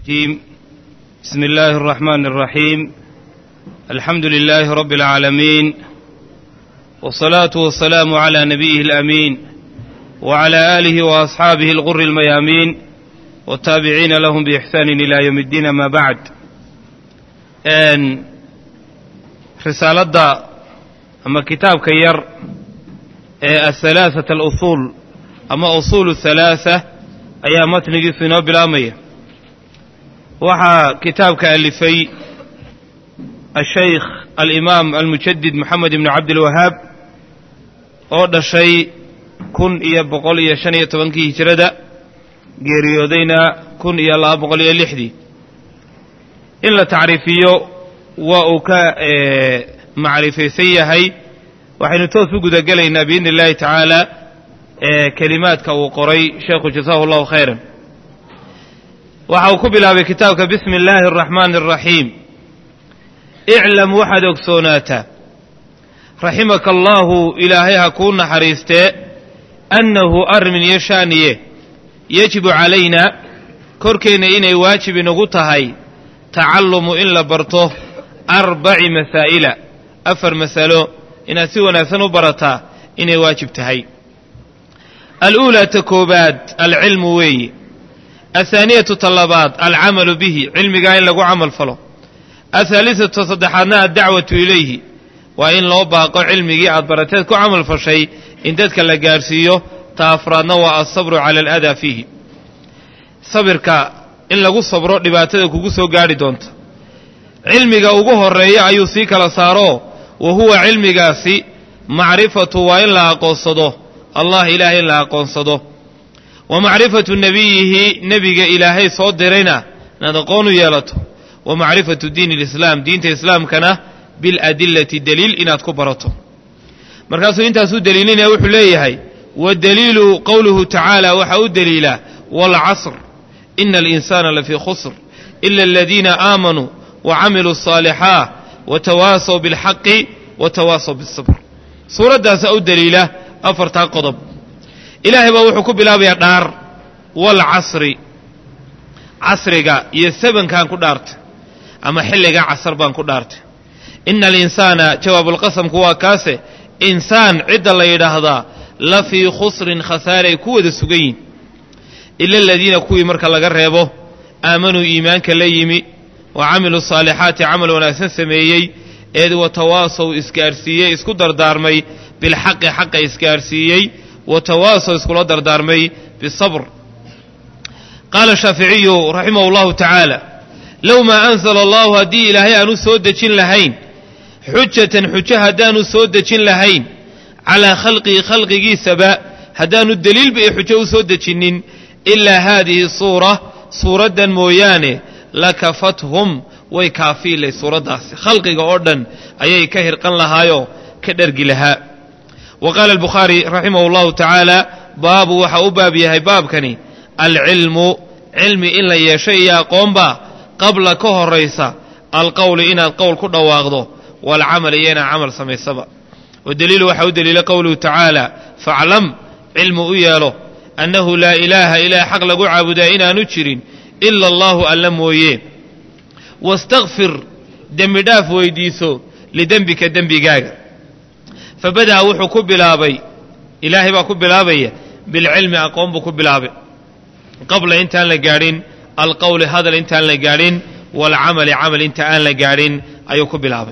الرجيم بسم الله الرحمن الرحيم الحمد لله رب العالمين والصلاة والسلام على نبيه الأمين وعلى آله وأصحابه الغر الميامين والتابعين لهم بإحسان إلى يوم الدين ما بعد أن رسالة أما كتاب كير الثلاثة الأصول أما أصول الثلاثة أيا متنجي سنو بالآمية waxaa kitaabka alifay ashaykh alimaam almujadid moxamed ibnu cabdilwahaab oo dhashay kun iyo boqol iyo shan iyo tobankii hijrada geeriyoodayna kun iyo laba boqol iyo lixdii in la tacriifiyo waa uu ka macrifaysan yahay waxaynu toos u gudagelaynaa biidni illahi tacaala kelimaadka uu qoray sheekhu jasahu allahu khayran waxa uu ku bilaabay kitaabka bismi illaahi araxmaani araxiim iclam waxaad ogsoonaataa raximaka allaahu ilaahay ha kuu naxariistee annahu armin iyo shaaniye yajibu calaynaa korkeenna inay waajib inagu tahay tacallumu in la barto arbaci masaa'ila afar masalo inaad si wanaagsan u barataa inay waajib tahay aluulaa ta koobaad alcilmu weeye athaaniyatu ta labaad alcamalu bihi cilmigaa in lagu camal falo athaalisatu saddexaadna addacwatu ilayhi waa in loo baaqo cilmigii aad barateed ku camal fashay in dadka la gaadhsiiyo ta afraadna waa alsabru cala aladaa fiihi sabirka in lagu sabro dhibaatada kugu soo gaadhi doonta cilmiga ugu horeeya ayuu sii kala saaro wa huwa cilmigaasi macrifatu waa in la aqoonsado allah ilaahay in la aqoonsado wa macrifatu nebiyihi nebiga ilaahay soo dirayna inaad aqoon u yeelato wa macrifatu diini alislaam diinta islaamkana biladillati daliil inaad ku barato markaasuu intaasuu daliilinaya wuxuu leeyahay wadaliilu qowluhu tacaala waxaa u daliila waalcasr ina alinsaana lafii khusr ila aladiina aamanuu wa camiluu asaalixaat watawaasaw bilxaqi watawaasaw biاsabr suuraddaasa u daliila afartaa qodob ilaahay baa wuxuu ku bilaabayaa dhaar waalcasri casriga iyo sabankaan ku dhaartay ama xilliga casar baan ku dhaartay ina alinsaana jawaabulqasamku waa kaase insaan cidda la yidhaahdaa la fii khusrin khasaaray ku wada sugan yihin ila aladiina kuwii marka laga reebo aamanuu iimaanka la yimi wa camiluu saalixaati camal wanaagsan sameeyey eed watawaasow isgaadhsiiyey isku dardaarmay bilxaqi xaqa isgaadhsiiyey watawaasow iskula dardaarmay bisabr qaala shaaficiyu raximahu llahu tacaala low maa anzala allahu haddii ilaahay aanu soo dejin lahayn xujatan xujo haddaanu soo dejin lahayn calaa khalqihi khalqigiisaba haddaanu deliilba iyo xujo u soo dejinnin ilaa haadihi suura suuraddan mooyaane lakafathum way kaafiilay suuraddaasi khalqiga oo dhan ayay ka hirqan lahaayoo ka dhergi lahaa wa qaala albukhaari raximah allahu tacaala baabu waxa u baab yahay baabkani alcilmu cilmi in la yeesho iyo aqoonba qabla ka horaysa alqowli inaad qowl ku dhawaaqdo waalcamal iyo inaad camal samaysaba wadaliilu waxaa u daliila qowluhu tacaala faclam cilmu u yeelo annahu laa ilaaha ilaah xaq lagu caabudaa inaanu jirin ila allahu alla mooye wastakfir dembi dhaaf weydiiso lidembika dembigaaga fabada'a wuxuu ku bilaabay ilaahay baa ku bilaabaya bilcilmi aqoon buu ku bilaabay qabla intaan la gaadhin alqowli hadal intaan la gaadhin waalcamali camal inta aan la gaadhin ayuu ku bilaabay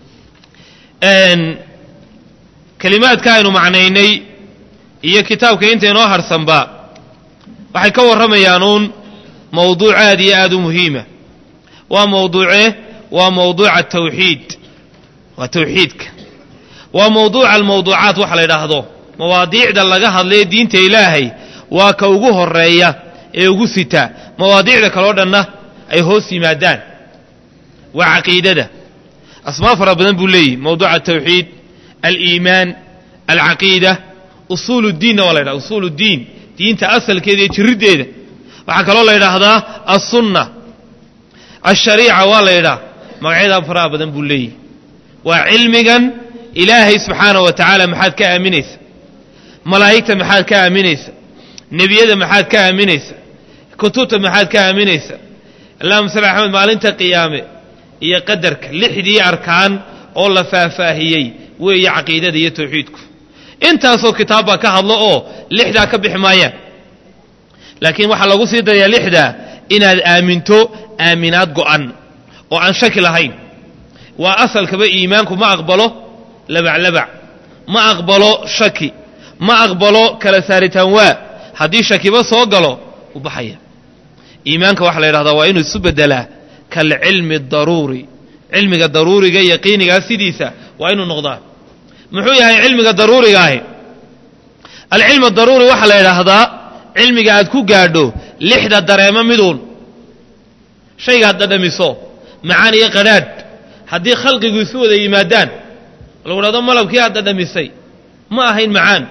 kelimaadka aynu macnaynay iyo kitaabka inta inoo harsanba waxay ka warramayaan uun mowduuc aad iyo aad u muhiima waa mowduuce waa mowduuca tawxiid waa tawxiidka waa mowduuca almawduucaat waxa la yidhaahdo mawaadiicda laga hadlaye diinta ilaahay waa ka ugu horeeya ee ugu sita mawaadiicda kaloo dhanna ay hoos yimaadaan waa caqiidada asmaa fara badan buu leeyihi mowduuca atawxiid aliimaan alcaqiida usuul اdiinna waa la ydhahda usuul اddiin diinta asalkeeda iyo jiriddeeda waxaa kaloo la yidhaahdaa alsunna alshariica waa la yidhaha magacyadaa faraha badan buu leeyihi waa cilmigan ilaahay subxaana wa tacaala maxaad ka aaminaysa malaa'igta maxaad ka aaminaysa nebiyada maxaad ka aaminaysa kutubta maxaad ka aaminaysa allahuma salli axmed maalinta qiyaame iyo qadarka lixdii arkaan oo la faahfaahiyey weeye caqiidada iyo tawxiidku intaasoo kitaab baa ka hadlo oo lixdaa ka bixi maayaan laakiin waxaa lagu sii darayaa lixdaa inaad aaminto aaminaad go'an oo aan shaki lahayn waa asalkaba iimaanku ma aqbalo labaclabac ma aqbalo shaki ma aqbalo kala saaritaan waa haddii shakiba soo galo u baxaya iimaanka waxaa la yidhahdaa waa inuu isu beddelaa kalcilmi daruuri cilmiga daruuriga yaqiinigaa sidiisa waa inuu noqdaa muxuu yahay cilmiga daruuriga ahi alcilm daruuri waxaa la yidhaahdaa cilmiga aad ku gaadho lixda dareemo miduun shaygaad dhadhamiso macaan iyo qadhaadh haddii khalqigu isu wada yimaadaan lagu dhahdo malabkii aad dhadhamisay ma ahayn macaan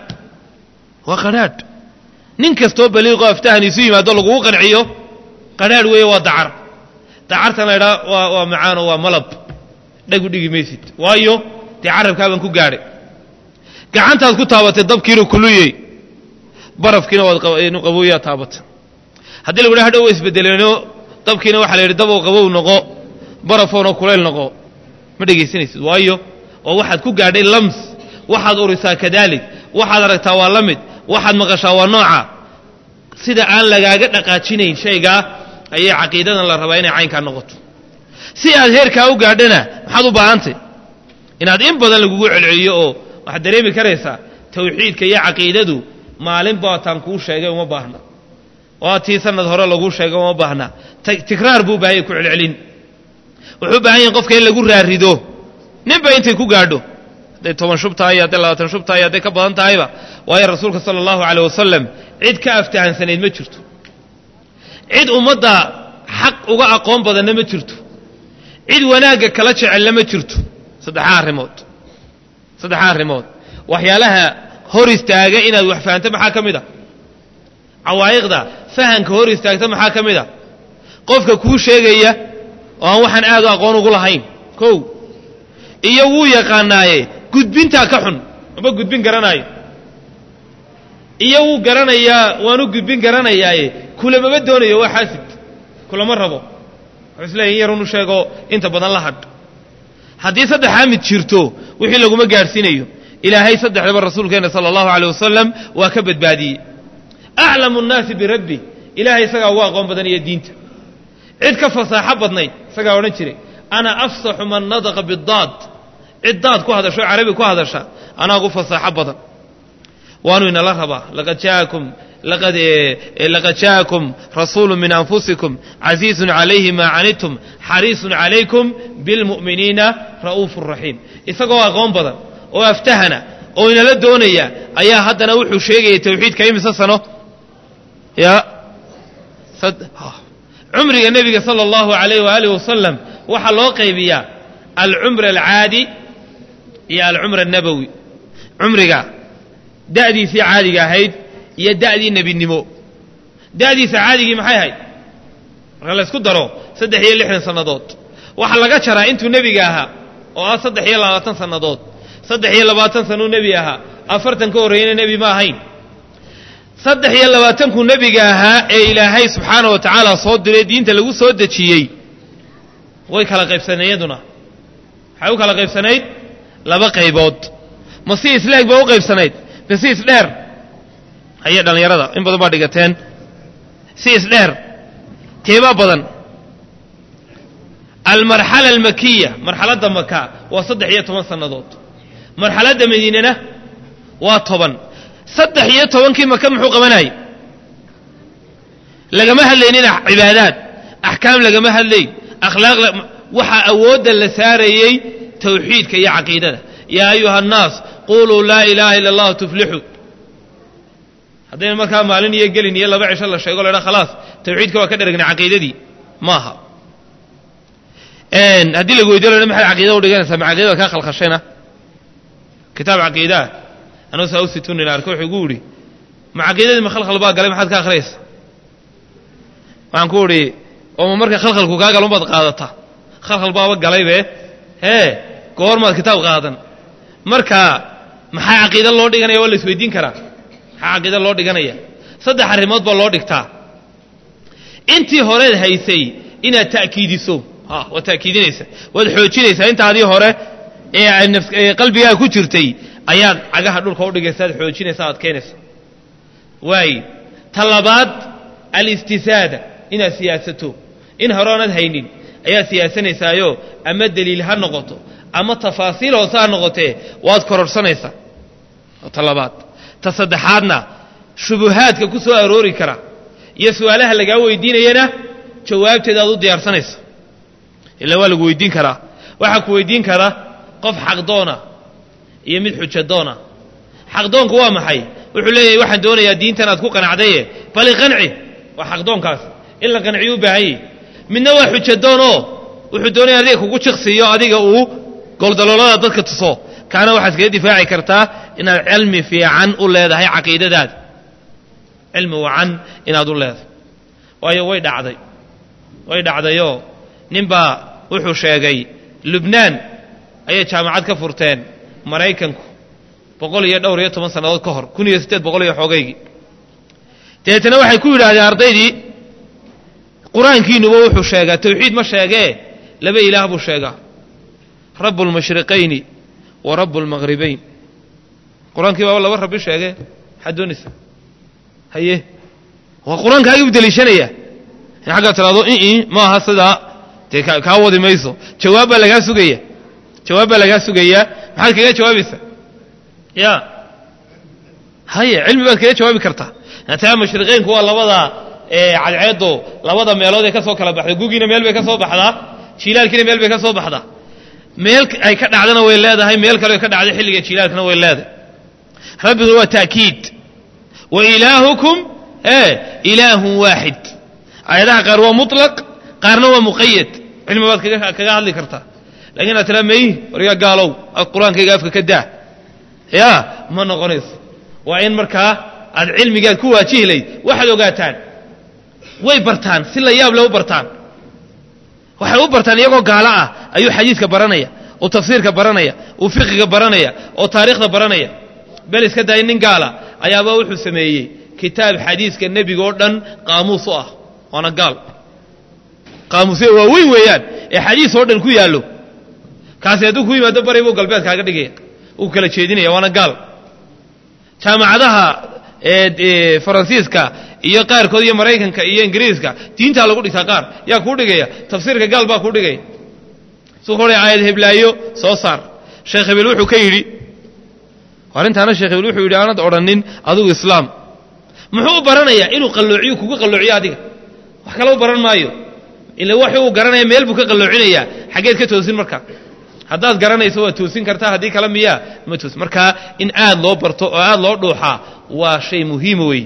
waa qadhaadh nin kastoo baliiqoo aftahan isu yimaado lagugu qanciyo qadhaadh weeye waa dacar dacartan la ydhaa waa waa macaanoo waa malab dhagu dhigi maysid waayo dee carabkaabaan ku gaadhay gacantaad ku taabatay dabkiinu kuluyey barafkiina waad qabowyaa taabata haddii lagu dhaha hadhow wa isbedeleenoo dabkiina waxaa la yidhi dabow qabow noqo barafoonoo kulayl noqo ma dhegaysanaysid waayo oo waxaad ku gaadhay lams waxaad urisaa kadaalik waxaad aragtaa waa la mid waxaad maqashaa waa nooca sida aan lagaaga dhaqaajinayn shaygaa ayay caqiidadan la rabaa inay caynkaa noqoto si aad heerkaa u gaadhana maxaad u baahantay inaad in badan lagugu celceliyo oo waxaad dareemi karaysaa tawxiidka iyo caqiidadu maalin baataan kuu sheegay uma baahna waa tii sanad hore laguu sheegay uma baahna tikraar buu baahanya ku celcelin wuxuu u baahan yahin qofka in lagu raarido ninba intay ku gaadho hadday toban shub tahay hadday labaatan shub tahay hadday ka badan tahayba waayo rasuulka sala allahu caleyh wasalam cid ka aftahansanayd ma jirto cid ummadda xaq uga aqoon badanna ma jirto cid wanaagga kala jecelna ma jirto saddexaa arrimood saddexaa arrimood waxyaalaha hor istaaga inaad wax fahanto maxaa ka mid a cawaa'iqda fahanka hor istaagta maxaa ka mid a qofka kuu sheegaya oo aan waxaan aad u aqoon ugu lahayn kow iyo wuu yaqaanaaye gudbintaa ka xun maba gudbin garanaayo iyo wuu garanayaa waanu gudbin garanayaaye kulamama doonayo waa xaasid kulama rabo wuxuu isleeya in yarunu sheego inta badan la hadh haddii saddexaa mid jirto wixii laguma gaadhsiinayo ilaahay saddexdaba rasuulkeenna sala allahu aleyh wasalam waa ka badbaadiyey aclamu nnaasi birabbi ilahay isagaa ugu aqoon badan iyo diinta cid ka fasaaxo badnayd isagaa odhan jiray ana afsaxu man nadaqa bidaad cid daad ku hadasho carabi ku hadasha anaa ugu fasaaxo badan waanu inala rabaa laqad jaakum laqad laqad jaakum rasuulu min anfusikum casiizun calayhi maa canidtum xariisun calaykum bilmu'miniina ra'uufu raxiim isagoo aqoon badan oo aftahana oo inala doonaya ayaa haddana wuxuu sheegayay tawxiidka imise sano ya cumriga nebiga sala allahu alayh waaalih wasalam waxaa loo qaybiyaa alcumr alcaadi iyo alcumr annabowi cumriga da'diisii caadiga ahayd iyo da'dii nebinimo da'diisa caadigii maxay ahayd marka la ysku daro saddex iyo lixdan sannadood waxaa laga jaraa intuu nebiga ahaa oo ah saddex iyo labaatan sannadood saddex iyo labaatan sanuu nebi ahaa afartan ka horreeyana nebi ma ahayn saddex iyo labaatankuu nebiga ahaa ee ilaahay subxaana wa tacaala soo diray diinta lagu soo dejiyey way kala qaybsaneen iyaduna waxay u kala qaybsanayd laba qaybood ma si isleeg ba u qaybsanayd ma si isdheer haye dhallinyarada in badan baa dhigateen si isdheer teebaa badan almarxala almakiya marxaladda maka waa saddex iyo toban sannadood marxaladda madiinena waa toban saddex iyo tobankii maka muxuu qabanayay lagama hadlaynina cibaadaad axkaam lagama hadlayn akhlaaq waxaa awoodda la saarayey tawxiidka iyo caqiidada yaa ayuha annaas quluu laa ilaaha ila allahu tuflixuu haddayna markaa maalin iyo gelin iyo laba cisho la sheego laydha khalaas tawxiidka waa ka dheragna caqiidadii maaha haddii lagu weydiyo la maxaad caqiida u dhiganaysaa ma caqiidada kaa khalkhashayna kitaab caqiidaa anuu saa u situnin arka wuxuu igu idhi ma caqiidadii ma khalkhal baa galay maxaad ka akhriyaysa waxaan ku idhi oo ma marka khalkhalku kaa galo baad qaadataa khalkhal baaba galaybe hee goormaad kitaab qaadan marka maxaa caqiida loo dhiganaya waa la isweydiin karaa maxaa caqiida loo dhiganaya saddex arrimood baa loo dhigtaa intii horeed haysay inaad ta'kiidiso ha waad ta'kiidinaysaa waad xoojinaysaa intaadii hore ee qalbigaa ku jirtay ayaad cagaha dhulka udhigaysa ad xoojinaysa aad keenaysa waay ta labaad alistisaada inaad siyaasato in horoonaad haynin ayaad siyaasanaysaayoo ama deliil ha noqoto ama tafaasiil hoose ha noqotee waad kororsanaysaa ta labaad ta saddexaadna shubuhaadka ku soo aroori kara iyo su-aalaha lagaa weydiinayana jawaabteeda aad u diyaarsanaysa ila waa lagu weydiin karaa waxaa ku weydiin kara qof xaqdoona iyo mid xujadoona xaqdoonku waa maxay wuxuu leeyahay waxaan doonayaa diintan aad ku qanacdaye bali qanci waa xaqdoonkaas in la qanciyo u baahan yahy midna waa xujadoonoo wuxuu doonaya adiga kugu jiqsiiyo adiga uu goldaloolada dadka tuso kaana waxaad kaga difaaci kartaa inaad cilmi fiican u leedahay caqiidadaada cilmi wacan inaad u leedahay waayo way dhacday way dhacdayoo ninbaa wuxuu sheegay lubnaan ayay jaamacad ka furteen maraykanku boqol iyo dhowr iyo toban sannadood ka hor kun iyo siddeed boqol iyo xoogaygii dabeetana waxay ku yidhaahdeen ardaydii qur-aankiinuba wuxuu sheegaa tawxiid ma sheegee laba ilaah buu sheegaa rabu lmashriqayni wa rabu lmaqhribayn qur-aankii baaba laba rabbi sheegee maxaad doonaysaa haye waa qur-aankaagii u deliishanaya in xaggaa tiraado ii ma aha sidaa dee kaa wadi mayso jawaab baa lagaa sugaya jawaab baa lagaa sugayaa maxaad kaga jawaabaysaa ya haye cilmi baad kaga jawaabi kartaa taa mashriqeynku waa labada cadceedo labada meelood ee ka soo kala baxda gugiina meel bay ka soo baxdaa jilaalkiina meel bay ka soo baxdaa meel ay ka dhacdana way leedahay meel kale ka dhacday xilliga jilaalkana way leedahay rabbiguna waa ta'kiid wa ilaahukum e ilaahun waaxid aayadaha qaar waa muطlaq qaarna waa muqayad cilmi baad kaga hadli kartaa lakin aad tiraa may wargaa gaalow qur-aankayga afka ka daa ya ma noqonayso waa in markaa aad cilmigaad ku waajihlayd waxaad ogaataan way bartaan si la yaab le u bartaan waxay u bartaan iyagoo gaalo ah ayuu xadiidka baranaya oo tafsiirka baranaya uu fiqiga baranaya oo taariikhda baranaya bel iska daaya nin gaala ayaaba wuxuu sameeyey kitaab xadiiska nebiga oo dhan qaamuus u ah waana gaal qaamuusya waa weyn weeyaan ee xadiis oo dhan ku yaallo kaasi hadduu ku yimaado bari buu galbeed kaaga dhigaya uu kala jeedinaya waana gaal jaamacadaha faransiiska iyo qaarkood iyo maraykanka iyo ingiriiska diintaa lagu dhigtaa qaar yaa kuu dhigaya tafsiirka gaal baa kuu dhigaya su hore aayad heblaayo soo saar sheekh hebel wuxuu ka yidhi arrintaana sheekh hebel wuxuu yidhi aanad odhanin adigu islaam muxuu u baranayaa inuu qalloociyo kugu qalloociyo adiga wax kale u baran maayo ila wax uu garanaya meel buu ka qalloocinayaa xaggeed ka toosin marka haddaad garanayso waad toosin kartaa haddii kale miyaa ma toosin markaa in aad loo barto oo aad loo dhuuxaa waa shay muhiima wey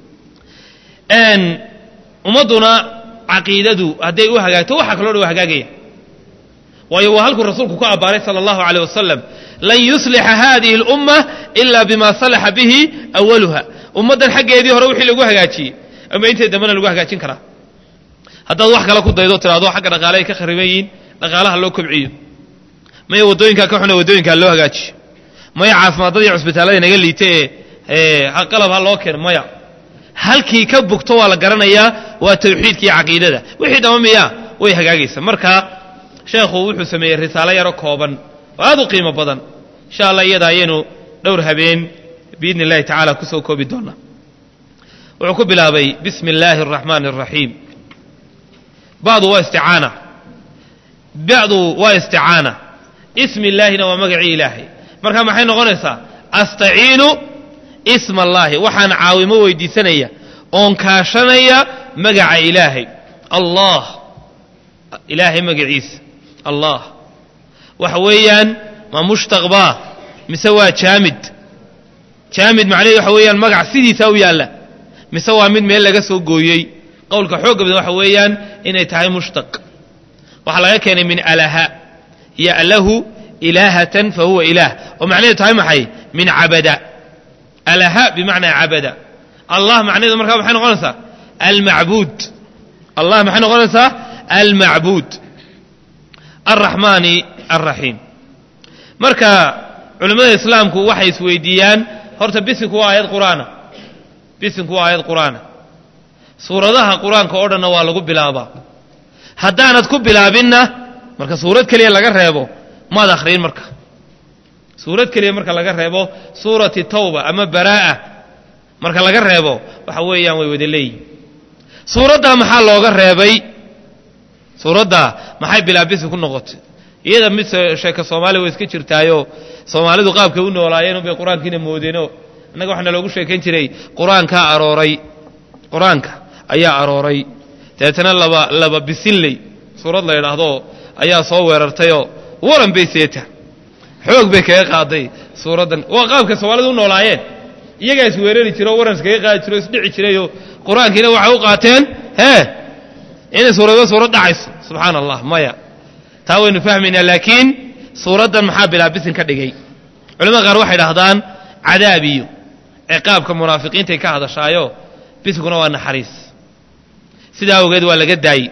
ummadduna caqiidadu hadday u hagaagto waxa kaloo dhan waa hagaagaya waayo waa halkuu rasuulku ku abbaaray sala allahu aleyh wasalam lan yuslixa hadihi اlumma ila bima salaxa bihi awaluha ummaddan xaggeedii hore wixii lagu hagaajiyey ama intay dambena lagu hagaajin karaa haddaad wax kale ku daydo tiraado xagga dhaqaale ay ka khariban yihiin dhaqaalaha loo kobciyo maya waddooyinkaa ka xune waddooyinkaa loo hagaajiyo maya caafimaadada iyo cusbitaallada inaga liita ee qalab ha loo keeno maya halkii ka bugto waa la garanayaa waa tawxiidka iyo caqiidada wixii dhama miya way hagaagaysa marka sheekhu wuxuu sameeyey risaalo yaro kooban oo aad u qiimo badan insha allah iyada ayaynu dhowr habeen biidni illahi tacala kusoo koobi doonaa wuxuu ku bilaabay bismi illaahi araxmaani araxiim bacdu waa isticaana bacdu waa isticaana ismi illaahina waa magacii ilaahay marka maxay noqonaysaa astaciinu isma allaahi waxaan caawimo weydiisanaya oon kaashanaya magaca ilaahay allah ilaahay magaciisa allah waxa weeyaan ma mushtaq baa mise waa jaamid jaamid macnaheed waxa weeyaan magac sidiisa u yaalla mise waa mid meel laga soo gooyey qowlka xoogga badan waxa weeyaan inay tahay mushtaq waxaa laga keenay min alaha ya'lahu ilaahatan fa huwa ilaah oo macnaheedu tahay maxay min cabada alaha bimacnaa cabada allah macnaheedu markaa maxay noqonaysaa almacbuud allah maxay noqonaysaa almacbuud alraxmaani alraxiim marka culimmada islaamku waxay isweydiiyaan horta bisinku waa aayad qur'aana bisinku waa aayad qur'aana suuradaha qur-aanka oo dhanna waa lagu bilaabaa haddaanad ku bilaabinna marka suurad keliya laga reebo maad akhriin marka suurad keliya marka laga reebo suurati tawba ama baraa'a marka laga reebo waxa weeyaan way wada leeyihin suuraddaa maxaa looga reebay suuraddaa maxay bilaabisi ku noqotay iyada mid sheeka soomaaliya way iska jirtaayo soomaalidu qaabkay u noolaayeen unbay qur-aankiina moodeeno innaga waxaana loogu sheekayn jiray qur-aankaa arooray qur-aanka ayaa arooray dabeetana laba laba bisinley suurad la yidhaahdo ayaa soo weerartayoo waran bay seeta xoog bay kaga qaaday suuraddan waa qaabka soomaalidu u noolaayeen iyagaa is weerari jira oo waran iskaga qaadi jiro o isdhici jirayoo qur-aankiina waxay u qaateen hee inay suuradba suurad dhacayso subxaana allah maya taa waynu fahmaynaa laakiin suuraddan maxaa bilaabisin ka dhigay culamada qaar waxay dhahdaan cadaab iyo ciqaabka munaafiqiintay ka hadashaayo bisiguna waa naxariis sidaa awgeed waa laga daayey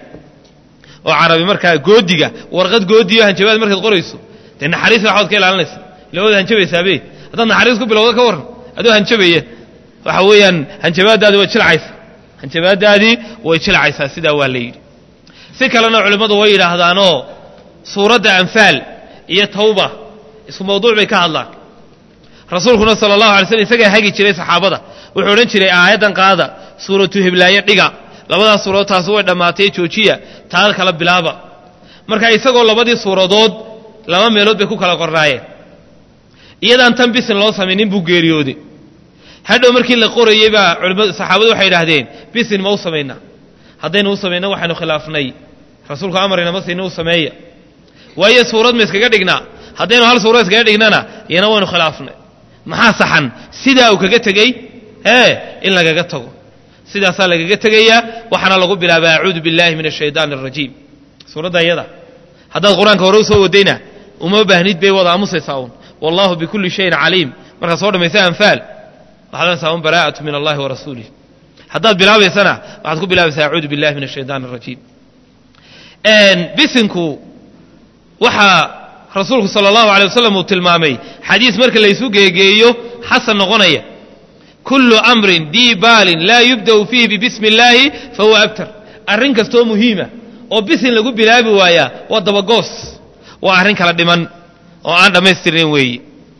oo carabi markaa goodiga warqad goodiyo hanjabaad markaad qorayso dee naxariis waxaad ka ilaalinaysa ilawada hanjabaysaabe haddaad naxariis ku bilowda ka warran adoo hanjabaya waxa weeyaan hanjabaaddaadi way jilcaysa hanjabaaddaadii way jilcaysaa sidaa waa la yidhi si kalena culimmadu way yidhaahdaanoo suuradda anfaal iyo tawba isku mawduuc bay ka hadlaan rasuulkuna sala allahu alay slm isagaa hagi jiray saxaabada wuxuu odhan jiray aayaddan qaada suuratu hiblaaye dhiga labadaas suuradood taasi way dhammaatay joojiya taa kala bilaaba marka isagoo labadii suuradood laba meelood bay ku kala qornaayeen iyadaan tan bisin loo samaynin buu geeriyooday hadhow markii la qorayey baa culimadu saxaabadu waxay idhaahdeen bisin ma u samaynaa haddaynu u samayno waxaynu khilaafnay rasuulku amarina ma siina u sameeya waayo suurad ma iskaga dhignaa haddaynu hal suurad iskaga dhignana iyana waynu khilaafnay maxaa saxan sidaa uu kaga tegey ee in lagaga tago sidaasaa lagaga tegayaa waxaana lagu bilaabaa acuudu billahi min ashaydaani arajiim suuradda iyada haddaad qur-aanka hore u soo wadayna uma baahnid bay wada aamusaysaa uun wallahu bikulli shayin caliim markaad soo dhamaysa anfaal waxaad onaysaa un baraa'atu min allahi wa rasuulih haddaad bilaabaysana waxaad ku bilaabaysaa acuudu billahi min ashaydaani arajiim bisinku waxaa rasuulku sala allahu alay wasalam uu tilmaamay xadiis marka laysu geegeeyo xasan noqonaya kullu amrin dii baalin laa yubda'u fiihi bibismi illaahi fahuwa abtar arrin kastoo muhiima oo bisin lagu bilaabi waayaa waa dabagoos waa arrin kala dhiman oo aan dhammaystirnayn weeyi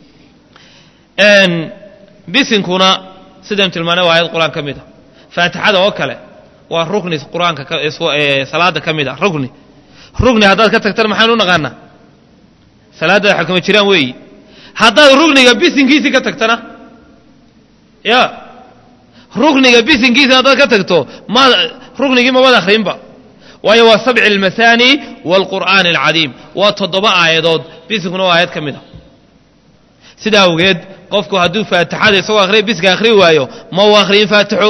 bisinkuna sidaynu tilmaanay waa ayad qur-aan ka mid a faatixada oo kale waa rukni qur-aanka salaada ka mid a rukni rugni haddaad ka tagtana maxaanu naqaanaa salaaddaada xakama jiraan weeyi haddaad rugniga bisinkiisii ka tagtana ya rukniga bisinkiisa haddaad ka tagto ma ruknigii mamad akhrinba waayo waa sabci almasaani waalqur'aani alcadiim waa toddoba aayadood bisinkuna waa aayad ka mid a sidaa awgeed qofku hadduu faatixada isagoo akhriya bisinka akhri waayo ma uu akhriyin faatixo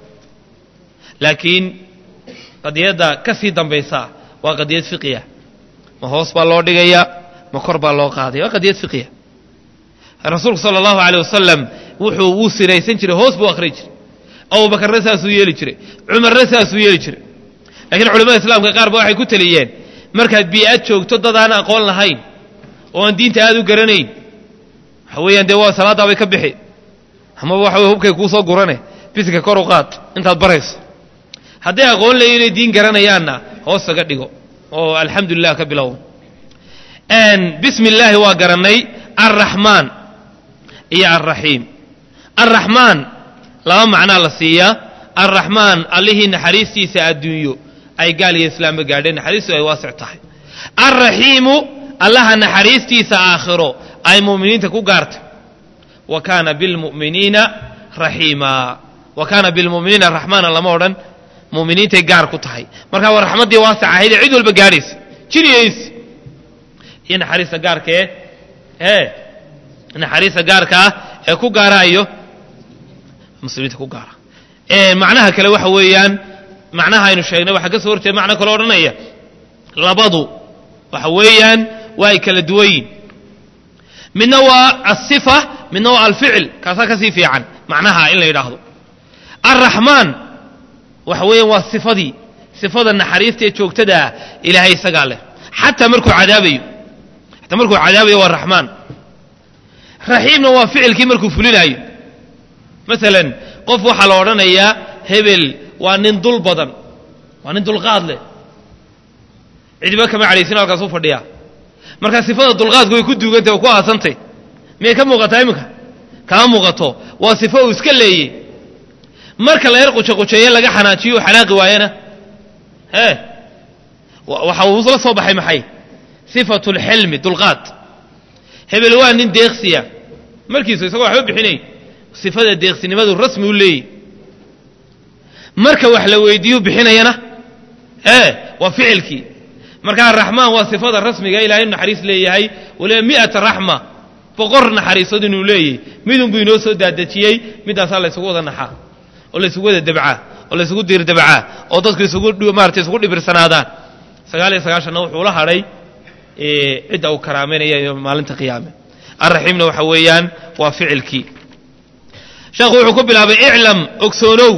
laakiin qadiyadda ka sii dambaysa waa qadiyad fiqiya ma hoos baa loo dhigaya ma kor baa loo qaadaya waa qadiyad fiqiya rasuulku sala allahu aleyh wasalam wuxuu wuu siraysan jiray hoos buu akhri jiray abubakarna saasuu yeeli jiray cumarna saasuu yeeli jiray lakiin culamada islaamka qaar ba waxay ku teliyeen markaad bii-ad joogto dad aan aqoon lahayn oo aan diinta aad u garanayn waxa weeyaan dee waa salaaddaabay ka bixi amaba waxa wey hubkay kuu soo gurane bisinka kor u qaad intaad barayso hadday aqoon leeyi inay diin garanayaanna hoos saga dhigo oo alxamdu lilah ka bilow bismi illaahi waa garannay alraxmaan iyo alraxiim alraxmaan laba macnaa la siiyaa alraxmaan allihii naxariistiisa adduunyo ay gaal iyo islaamba gaadheen naxariistu ay waasic tahay alraxiimu allaha naxariistiisa aakhiro ay mu'miniinta ku gaartay wa kaana bilmu'miniina raxiima wa kaana bilmu'miniina raxmaana lama odhan muminiintay gaar ku tahay markaa waa raxmaddii waasic ahaydee cid walba gaadhaysa jiriyays iyo naxariista gaarkae ee naxariista gaarka ah ee ku gaaraayo muslimiinta ku gaara macnaha kale waxa weeyaan macnaha aynu sheegnay waxaa ka soo horjeeda macno kale odhanaya labadu waxa weeyaan waa ay kala duwan yihin midna waa asifa midna waa alficil kaasaa ka sii fiican macnaha in la yidhaahdo alraxmaan waxa weeyaan waa sifadii sifada naxariista ee joogtadaa ilaahay isagaa leh xataa markuu cadaabayo xataa markuu cadaabayo waa raxmaan raxiimna waa ficilkii markuu fulinaayo masalan qof waxaa la odhanayaa hebel waa nin dul badan waa nin dulqaad leh cidiba kama cadhaysin halkaas u fadhiyaa marka sifada dulqaadku way ku duugantay oo ku aasantay miyay ka muuqataa iminka kama muuqato waa sifo uu iska leeyey marka la yar qujaqujeeye laga xanaajiyo u xanaaqi waayana ee waxa uu la soo baxay maxay sifatu lxilmi dulqaad hebel waa nin deeqsiya markiisu isagoo waxba bixinay sifada deeqsinimadu rasmi u leeyahy marka wax la weydiiyu bixinayana ee waa ficilkii markaa raxmaan waa sifada rasmiga ilahay inu naxariis leeyahay waliba mi'ata raxma boqor naxariisood inuu leeyahy midun buu inoo soo daadejiyey middaasaa laysugu wada naxaa oo laysugu wada dabcaa oo laysugu diirdabcaa oo dadku isugu maarata isugu dhibirsanaadaan sagaal iyo sagaashanna wuxuu la hadhay cidda uu karaameynaya maalinta qiyaame alraxiimna waxa weeyaan waa ficilkii sheekhu wuxuu ku bilaabay iclam ogsoonow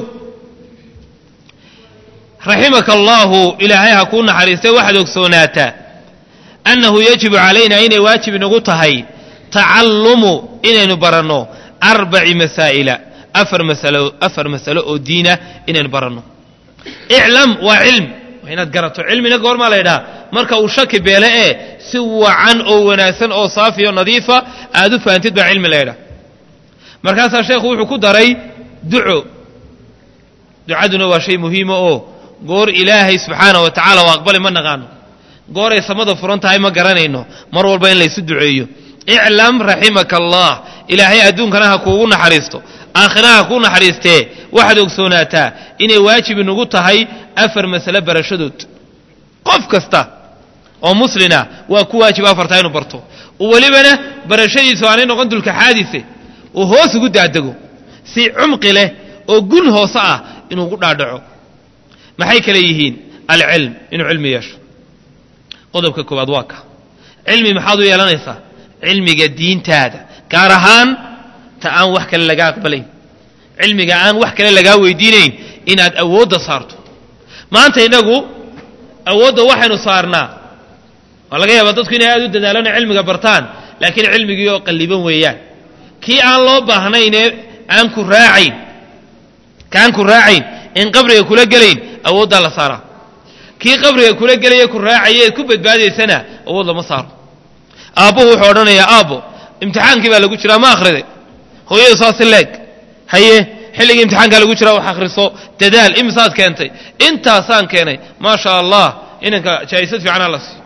raximaka allaahu ilaahay ha kuu naxariistay waxaad ogsoonaataa annahu yajibu calayna inay waajib inagu tahay tacallumu inaynu baranno arbaci masaa'ila afar masalo afar masalo oo diina inaynu baranno iclam waa cilm waa inaad garato cilmina goormaa la ydhaha marka uu shaki beele ee si wacan oo wanaagsan oo saafi oo nadiifa aad u fahantid baa cilmi la ydhaha markaasaa sheekhu wuxuu ku daray duco ducaduna waa shay muhiima oo goor ilaahay subxaana wa tacaala oo aqbali ma naqaano gooray samada furan tahay ma garanayno mar walba in laysu duceeyo iclam raximaka allah ilaahay adduunkana ha kuugu naxariisto aakhiraha ha kuu naxariistee waxaad ogsoonaataa inay waajib inugu tahay afar masale barashadood qof kasta oo muslina waa ku waajib afartaa inuu barto welibana barashadiisu aanay noqon dulka xaadise uu hoos ugu daadego si cumqi leh oo gun hoose ah inuu gu dhaadhaco maxay kale yihiin alcilm inuu cilmi yeesho qodobka koowaad waa ka cilmi maxaad u yeelanaysaa cilmiga diintaada gaar ahaan ta aan wax kale lagaa aqbalayn cilmiga aan wax kale lagaa weydiinayn inaad awoodda saarto maanta innagu awoodda waxaynu saarnaa waa laga yaabaa dadku inay aad u dadaalana cilmiga bartaan laakiin cilmigii oo qalliban weeyaan kii aan loo baahnaynee aan ku raacayn kaan ku raacayn in qabriga kula gelayn awooddaa la saaraa kii qabriga kula gelaya ku raacaya eed ku badbaadaysana awood lama saaro aabbuhu wuxuu odhanayaa aabbo imtixaankii baa lagu jiraa ma akhriday hooyadu saasi leeg haye xilligii imtixaankaa lagu jiraa wax akhriso dadaal imisaad keentay intaasaan keenay maa sha allah inanka jaa'isad fiicanaa la siiyo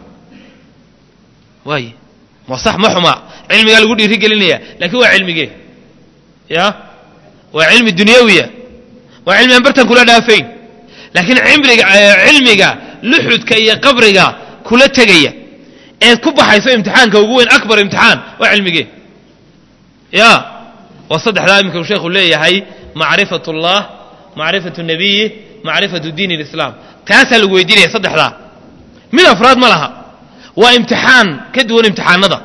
waaye waa sax ma xumaa cilmigaa lagu dhiiri gelinaya laakiin waa cilmigee ya waa cilmi dunyawiya waa cilmi aan bartan kula dhaafayn laakiin cimriga cilmiga luxudka iyo qabriga kula tegaya eed ku baxayso imtixaanka ugu weyn akbar imtixaan waa cilmigee ya waa saddexdaa iminka uu sheekhu leeyahay macrifat اllah macrifatu nabiyi macrifatu diin اlislaam taasaa lagu weydiinaya saddexdaa mid afraad ma laha waa imtixaan ka duwan imtixaanada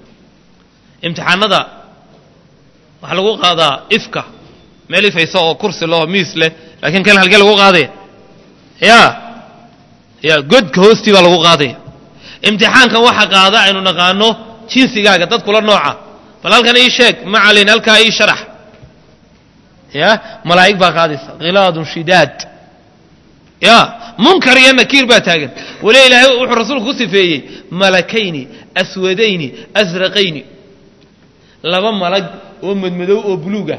imtixaanada waxaa lagu qaadaa ifka meel ifaysa oo kursi loo miis leh laakiin kan halkee lagu qaadaya ya ya godka hoostii baa lagu qaadaya imtixaankan waxa qaada aynu naqaano jinsigaaga dad kula nooca bal halkan ii sheeg macalin halkaa ii sharax ya malaa'ig baa qaadaysa khilaadun shidaad ya munkar iyo nakiir baa taagan weli ilaahay wuxuu rasuulku ku sifeeyey malakayni aswadayni asraqayni laba malag oo madmadow oo buluuga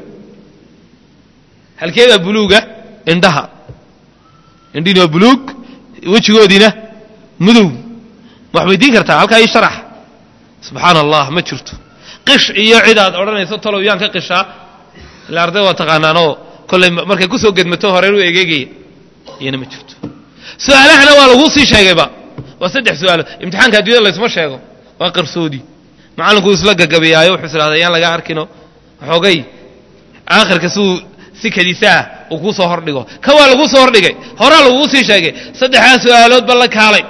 halkeedaa buluuga indhaha indhihiina waa buluug wejigoodiina mudow wax weydiin kartaa halkaa ii sharax subxaana allah ma jirto qish iyo cid aad odhanayso talow yaan ka qishaa ila arday waa taqaanaanoo kollay markay ku soo gedmato horeer u egeegaya iyana ma jirto su-aalahana waa laguu sii sheegayba waa saddex su-aalo imtixaanka addunyada laysma sheego waa qarsoodi macallinkuu isla gagabiyaayo wuxuu islahdaa yaan laga arkino xoogay aakhirka siuu si kadisaah uu kuu soo hordhigo ka waa laguu soo hordhigay horaa laguu sii sheegay saddexdaa su-aaloodba la kaalay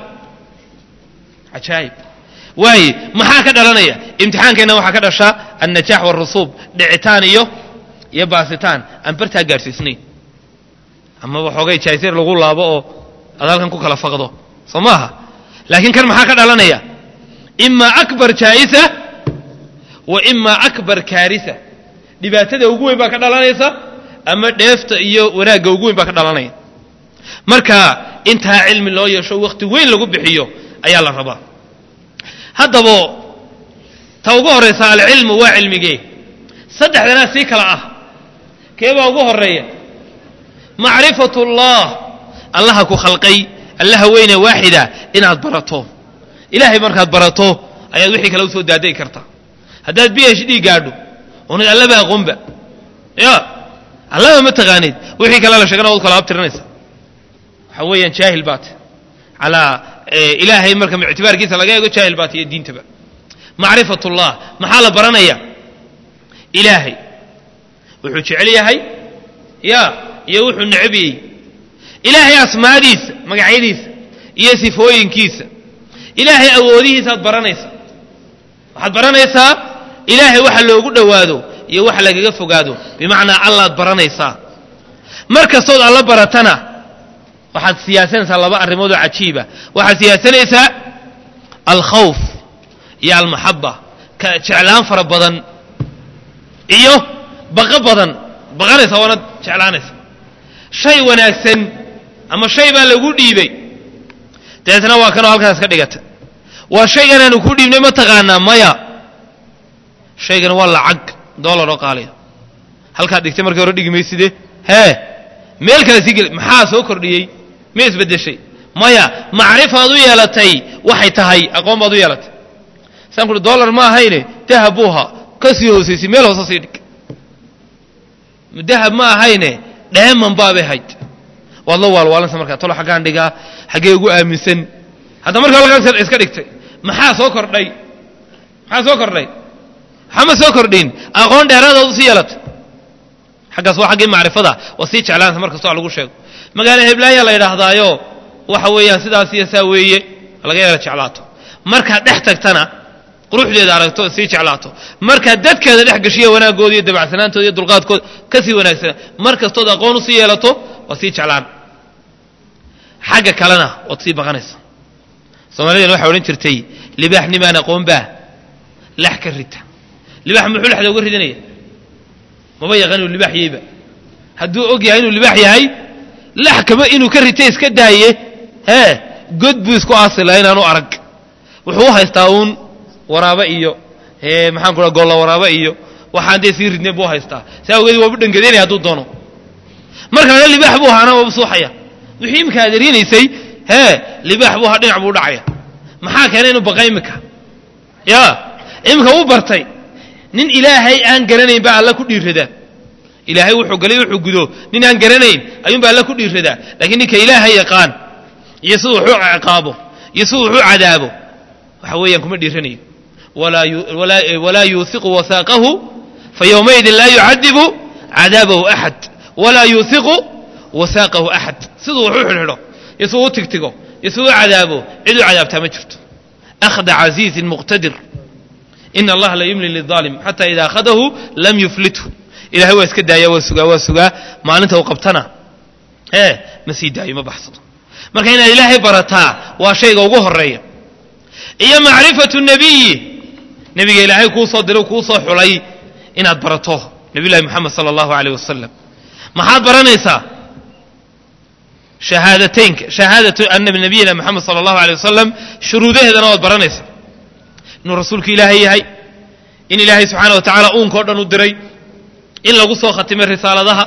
cajaayib waaye maxaa ka dhalanaya imtixaankeenna waxaa ka dhashaa annajaax waarusuub dhicitaan iyo iyo baasitaan aan bartaa gaadhsiisnayn amaba xoogay jaaysir lagu laabo oo aad halkan ku kala faqdo soo maaha laakiin kan maxaa ka dhalanaya imaa akbar jaa'isa wa imaa akbar kaarisa dhibaatada ugu weyn baa ka dhalanaysa ama dheefta iyo wanaagga ugu weyn baa ka dhalanaya marka intaa cilmi loo yeesho wakhti weyn lagu bixiyo ayaa la rabaa haddaba ta ugu horraysa alcilmu waa cilmigee saddexdanaa sii kala ah keebaa ugu horreeya macrifatu ullah allaha ku khalqay allaha weyne waaxida inaad barato ilaahay markaad barato ayaad wixii kale usoo daadayi kartaa haddaad b h d gaadho oonad allaba aqoonba ya allaba ma taqaanid wixii kale la sheegana waad kala abtirinaysa waxa weeyaan jaahil baat calaa ilaahay marka ictibaarkiisa laga eego jaahil baat iyo diintaba macrifat ullah maxaa la baranaya ilaahay wuxuu jecel yahay ya iyo wuxuu necbiyey ilaahay asmaadiisa magacyadiisa iyo sifooyinkiisa ilaahay awoodihiisaad baranaysaa waxaad baranaysaa ilaahay waxa loogu dhowaado iyo waxa lagaga fogaado bimacnaa allaad baranaysaa mar kastood alla baratana waxaad siyaasanaysaa laba arrimoodoo cajiiba waxaad siyaasanaysaa alkhawf iyo almaxaba ka jeclaan fara badan iyo baqo badan baqanaysa waanad jeclaanaysa shay wanaagsan ama shay baa lagu dhiibay dabeetna waa kanoo halkaas ka dhigata waa shaygan aanu ku dhiibnay ma taqaanaa maya shaygan waa lacag dollar oo qaaliya halkaad dhigtay markii hore dhigi mayside hee meel kale sii geli maxaa soo kordhiyey ma isbeddeshay maya macrifaad u yeelatay waxay tahay aqoon baad u yeelatay saan kuhi dollar ma ahayne dahab buuha ka sii hoosaysay meel hoose sii dhig dahab ma ahayne dheeman baabay hayd waad la waalwaalansa markaa tolo xaggaan dhigaa xaggee ugu aaminsan hadda markaa halkaas iska dhigtay maxaa soo kordhay maxaa soo kordhay waxama soo kordhin aqoon dheeraadaad usii yeelatay xaggaas waa xaggii macrifada waa sii jeclaansa mar kastoo lagu sheego magaalo heblaayaa la yidhaahdaayo waxa weeyaan sidaas iyo saa weeye laga yeela jeclaato markaad dhex tagtana quruxdeeda aragto sii jeclaato markaad dadkeeda dhex gashiya wanaagooda iyo dabacsanaantooda iyo dulqaadkooda ka sii wanaagsana mar kastood aqoon usii yeelato waad sii jeclaan xagga kalena waad sii baqanaysa soomaalideen waxay odhan jirtay libaax nimaan aqoon baa lax ka rita libaax muxuu lexda uga ridinaya maba yaqaan inuu libaax yeyba hadduu og yahay inuu libaax yahay lax kama inuu ka rita iska daaye hee god buu isku aasila inaanu arag wuxuu u haystaa uun waraaba iyo maxaan ku golla waraaba iyo waxaan dee sii ridnay buu haystaa saa awgeed waabu dhangadeynaya hadduu doono marka laga libaax buu ahaana waaba suuxaya wixii imika aad erinaysay hee libaax buu ahaa dhinac buu dhacaya maxaa keenay inuu baqa imika ya imika wuu bartay nin ilaahay aan garanayn baa alla ku dhiiradaa ilaahay wuxuu galay wuxuu gudo nin aan garanayn ayuunbaa alla ku dhiiradaa laakiin ninka ilaahay yaqaan iyo siduu wuxuu ciqaabo iyo siduu wuxuu cadaabo waxa weeyaan kuma dhiiranayo walaa yuuiqu wasaaqahu fayowmaidin laa yucadibu cadaabahu axad walaa yuuiqu wasaaqahu axad siduu wuxuu xidhxidho iyo siduu u tigtigo iyo siduu u cadaabo ciduu cadaabtaa ma jirto akhda casiizin muqtadir ina allaha la yumli liaalim xata ida akhadahu lam yuflithu ilahay waa iska daaya waa sugaa waa sugaa maalinta u qabtana ee ma sii daayo ma baxsado marka inaad ilaahay barataa waa shayga ugu horeeya iyo macrifatu nebiyi nebiga ilaahay kuu soo diray kuu soo xulay inaad barato nabiyullahi moxamed sala allahu aleyh wasalam maxaad baranaysaa shahaadateynka shahaadatu ana nabiyina moxamed sala allahu aleyh wasalam shuruudaheedana waad baranaysaa inuu rasuulka ilaahay yahay in ilaahay subxaana wa tacaala uunkao dhan u diray in lagu soo khatimay risaaladaha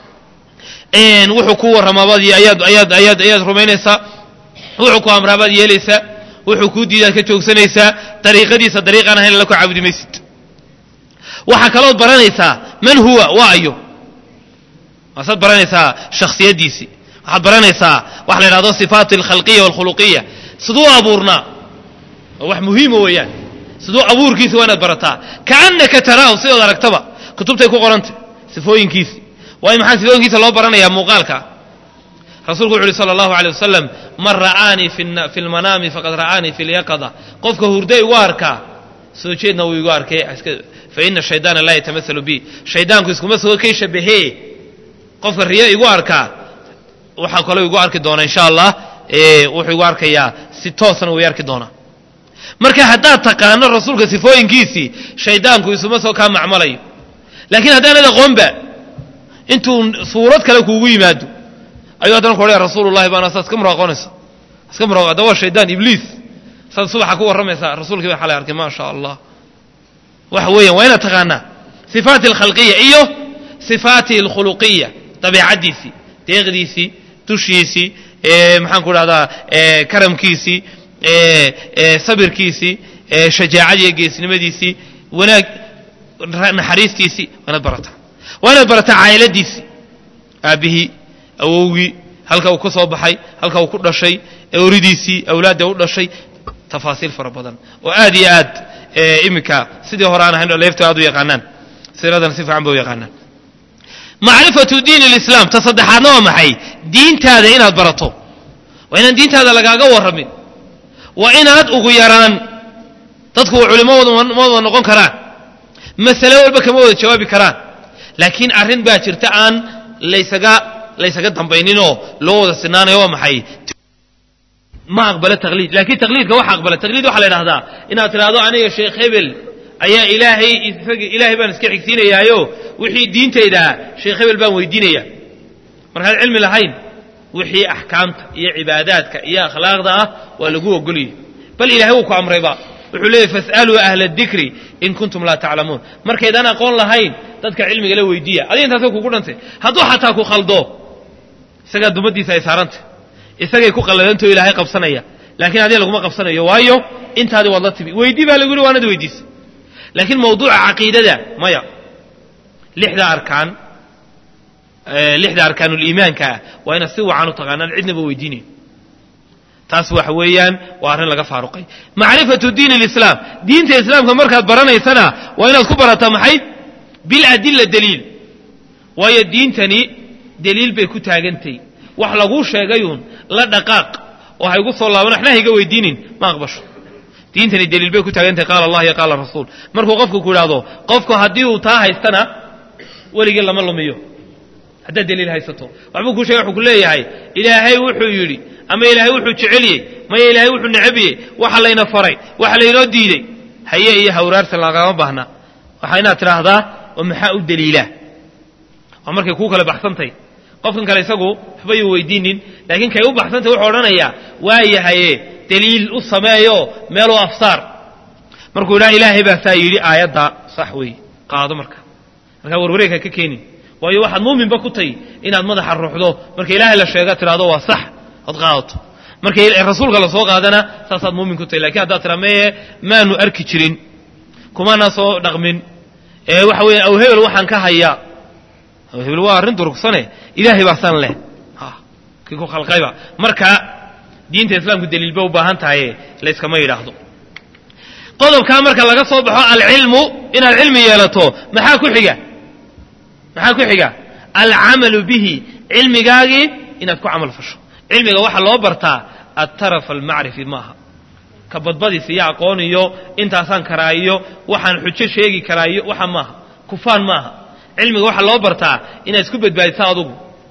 wuxuu ku warramaabaad ayaad ayaad ayaad ayaad rumaynaysaa wuxuu ku amraabaad yeelaysaa wuxuu kuu diidaad ka joogsanaysaa dariiqadiisa dariiqaan ahayn alla ku caabudi maysid waxaa kalood baranaysaa man huwa waa ayo waasaad baranaysaa shakhsiyaddiisii waxaad baranaysaa waxa la yidhahdo sifaat alkhalqiya walkhuluqiya siduu abuurnaa waa wax muhiima weeyaan siduu abuurkiisa waa inaad barataa kaannaka taraahu sidood aragtaba kutubtay ku qorantay sifooyinkiisi waayo maxaa sifooyinkiisa loo baranayaa muuqaalka rasuulku wuxu uhi sala allahu aley wasalam man ra'aanii fi lmanaami faqad ra'aanii fi lyaqada qofka hurda igu arkaa soo jeedna wuu igu arkay fa ina shaydaana laa yatamasalu bi shaydaanku iskuma soo kay shabahee qofka riyo igu arkaa waxaa kaloo igu arki doona insha allah wuxuu igu arkayaa si toosna wuu arki doonaa marka haddaad taqaano rasuulka sifooyinkiisii shaydaanku isuma soo kaa macmalayo laakiin haddaanad aqoonba intuu suurad kale kuugu yimaado ayuu haddana ku odhaya rasuulullahi baana saa iska muraaqoonaysa iska muraaqo hadda waa shaydaan ibliis saad subaxa ku warramaysaa rasuulkii baa xalay arkay maa sha allah waxa weeyaan waa inaad taqaanaa sifaati alkhalqiya iyo sifaati alkhuluqiya dabeecaddiisii deeqdiisii dushiisii maxaan ku dhahdaa karamkiisii sabirkiisii shajaacadiiyo geesnimadiisii wanaag naxariistiisii waa inaad barataa waa inaad barataa caa'iladiisii aabbihii awowgii halka uu ka soo baxay halka uu ku dhashay oridiisii awlaadda u dhashay tafaasiil fara badan oo aad iyo aad iminka sidii hore aan ahayn leeftu aad u yaqaanaan siradana si fiican ba u yaqaanaan macrifatu diin alislaam ta saddexaadna waa maxay diintaada inaad barato waa inaan diintaada lagaaga warramin waa inaad ugu yaraan dadku culimmadooda ma wada noqon karaan masale walba kama wada jawaabi karaan laakiin arrin baa jirta aan laysaga laysaga dambayninoo loo wada sinaanayo waa maxay ma aqbalo taqliid laakiin taqliidka waxa aqbala taqliid waxaa la idhahdaa inaad tidhaahdo aniga sheekh hebel ayaa ilaahay isaga ilaahay baan iska xigsiinayaayo wixii diintaydaa sheekh hebel baan weydiinaya markaad cilmi lahayn wixii axkaamta iyo cibaadaadka iyo akhlaaqda ah waa lagu ogoliyey bal ilahay wuu ku amrayba wuxuu leeyay fas'aluu ahla dikri in kuntum laa taclamuun markaydaan aqoon lahayn dadka cilmiga la weydiiya adiga intaasoo kugu dhantay hadduu xataa ku khaldo isagaa dumadiisa ay saarantay isagay ku qalladantao ilaahay qabsanaya laakiin adiga laguma qabsanayo waayo intaadi waad la timi weydii baa lagu yihi waanad weydiisa laakiin mawduuca caqiidada maya lixda arkaan lixda arkaanuliimaanka ah waa inaad si wacan u taqaanaan cidnaba weydiinayn taas waxa weeyaan waa arrin laga faaruqay macrifatu diin alislaam diinta islaamka markaad baranaysana waa inaad ku barataa maxay biladilla daliil waayo diintani daliil bay ku taagantay wax laguu sheegayuun la dhaqaaq oo haygu soo laaban waxna hayga weydiinin ma aqbasho diintani daliil bay ku taagantahay qaala allah iyo qaala rasuul markuu qofku ku idhaahdo qofku haddii uu taa haystana weligii lama lumiyo haddaad daliil haysato waxbuu kuu shegay wuxuu ku leeyahay ilaahay wuxuu yidhi ama ilaahay wuxuu jeceliyey maya ilaahay wuxuu necabiyey waxa layna faray waxa laynoo diidey haye iyo hawraarsan lagama baahna waxaa inaad tidhaahdaa oo maxaa u daliilaa waa markay kuu kala baxsantay qofkan kale isagu waxba yuu weydiinin laakiin kay u baxsantay wuxuu odhanayaa waa yahaye daliil u sameeyo meeluu afsaar markuu idhaha ilaahay baa saa yidhi aayaddaa sax weeye qaado marka markaa warwareegha ka keenin waayo waxaad muuminba ku tahy inaad madaxa ruuxdo marka ilaahay la sheega tidhahdo waa sax ood qaadato marka rasuulka la soo qaadana saasaad muumin ku tahy lakin haddaad tiraa meye maanu arki jirin kumaana soo dhaqmin ee waxa weya aw hebel waxaan ka hayaa aw hebel waa arrin durugsane ilaahay baa san leh kii ku khalqayba marka diinta islaamku daliil bay u baahan tahaye layskama yidhaahdo qodobkaa marka laga soo baxo alcilmu inaad cilmi yeelato maxaa ku xiga maxaa ku xiga alcamalu bihi cilmigaagii inaad ku camal fasho cilmiga waxaa loo bartaa altaraf almacrifi maaha ka badbadiis iyo aqoon iyo intaasaan karaa iyo waxaan xujo sheegi karaa iyo waxa maaha kufaan maaha cilmiga waxaa loo bartaa inaad isku badbaadisa adugu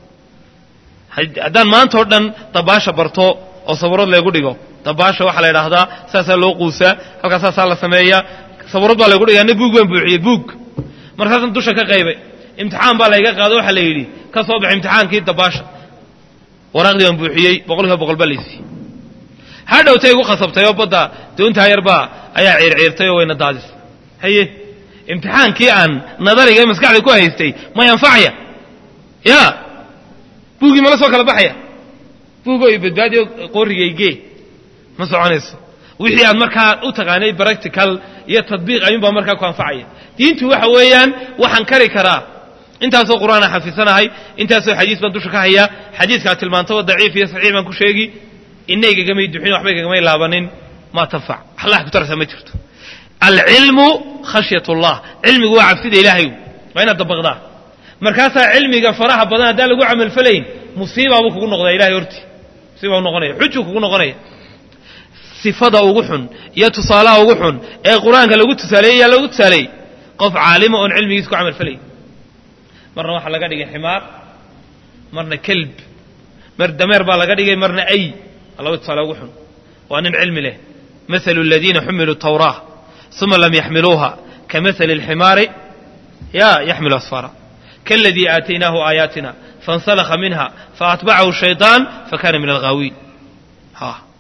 haddaan maanta oo dhan dabaasha barto oo sawirood laygu dhigo dabaasha waxaa la idhaahdaa saasaa loo quusaa halkaas saasaa la sameeyaa sawirood baa laygu dhigaa na buug baan buuxiyey buug markaasaan dusha ka qaybay imtixaan baa layga qaado waxaa la yidhi ka soo bax imtixaankii dabaasha waraaqdii baan buuxiyey boqolkiiba boqol baa laysiiyey hadhowtay igu khasabtay oo badda doontaa yarbaa ayaa ciirciirtay oo wayna daadis haye imtixaankii aan nadariga ee maskaxda ku haystay may anfacaya ya buugii mala soo kala baxaya buugo iyo badbaadiyo qoorigaygee ma soconayso wixii aad markaa u taqaanay practical iyo tadbiiq ayuunbaa markaa ku anfacaya diintu waxa weeyaan waxaan kari karaa intaasoo qur'aana xafisanahay intaasoo xadiis baan dusha ka hayaa xadiiskaad tilmaantaba daciif iyo saxiix baan ku sheegi inaygagamay duxin waxbay kagamay laabanin maa tanfac allah ku tarasa ma jirto alcilmu khashyat ullah cilmigu waa cabsida ilaahay waa inaad dabaqdaa markaasaa cilmiga faraha badan haddaan lagu camalfalayn musiibaabuu kugu noqdaa ilahay hortii musiiba noqonaya xujuu kugu noqonaya sifada ugu xun iyo tusaalaha ugu xun ee qur-aanka lagu tusaaleeyey yaa lagu tusaaleeyey qof caalima oon cilmigiisa ku camalfalayn marna waxaa laga dhigay ximaar marna kelb mar dameer baa laga dhigay marna ay laba tusaale ugu xun waa nin cilmi leh mahalu aladiina xumiluu tawraa uma lam yaxmiluuha kamahali alximaari ya yaxmilu asfara kaladii aataynaahu aayaatina faاnsalakha minha faatbacahu shayطaan fakana min alghaawiin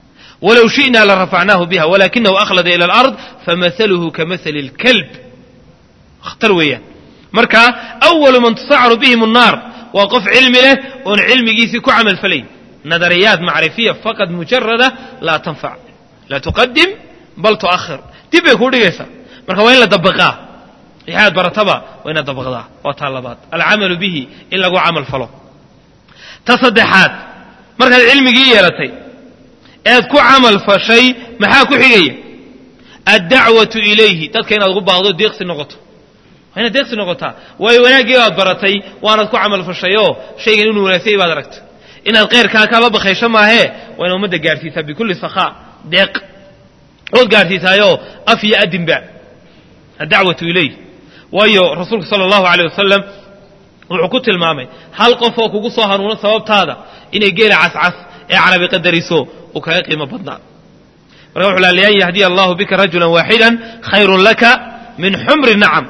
walow shi'naa la rafacnaahu biha walakinahu akhlada ila alard famahaluhu kamahali اlkalb khatar weeyaan marka awalu man tusacaru bihim الnaar waa qof cilmi leh oon cilmigiisii ku camal falayn nadariyaat macrifiya faqad mujarada laa tanfac laa tuqadim bal tu'ahir dib bay kuu dhigaysaa marka waa in la dabaqaa waxaad barataba waa inaad dabaqdaa waa taa labaad alcamalu bihi in lagu camal falo ta saddexaad markaad cilmigii yeelatay eed ku camal fashay maxaa ku xigaya addacwatu ilayhi dadka inaad ugu baaqdo deeqsi noqoto waa inaad deeqsi noqotaa waayo wanaaggii baad baratay waanaad ku camal fashayoo shaygan inuu wanaagsanyay baad aragta inaad khayrkaa kala bakaysho maahee waa inaad ummadda gaadhsiisaa bikulli sakhaa deeq ood gaadhsiisaayoo af iyo adinba addacwatu ilayh waayo rasuulku sala allahu aleyh wasalam wuxuu ku tilmaamay hal qof oo kugu soo hanuuno sababtaada inay geela cascas ee carabi qadariso uu kaga qiimo badnaa marka wuxu laa lian yahdiya allahu bika rajulan waaxidan khayrun laka min xumri nacam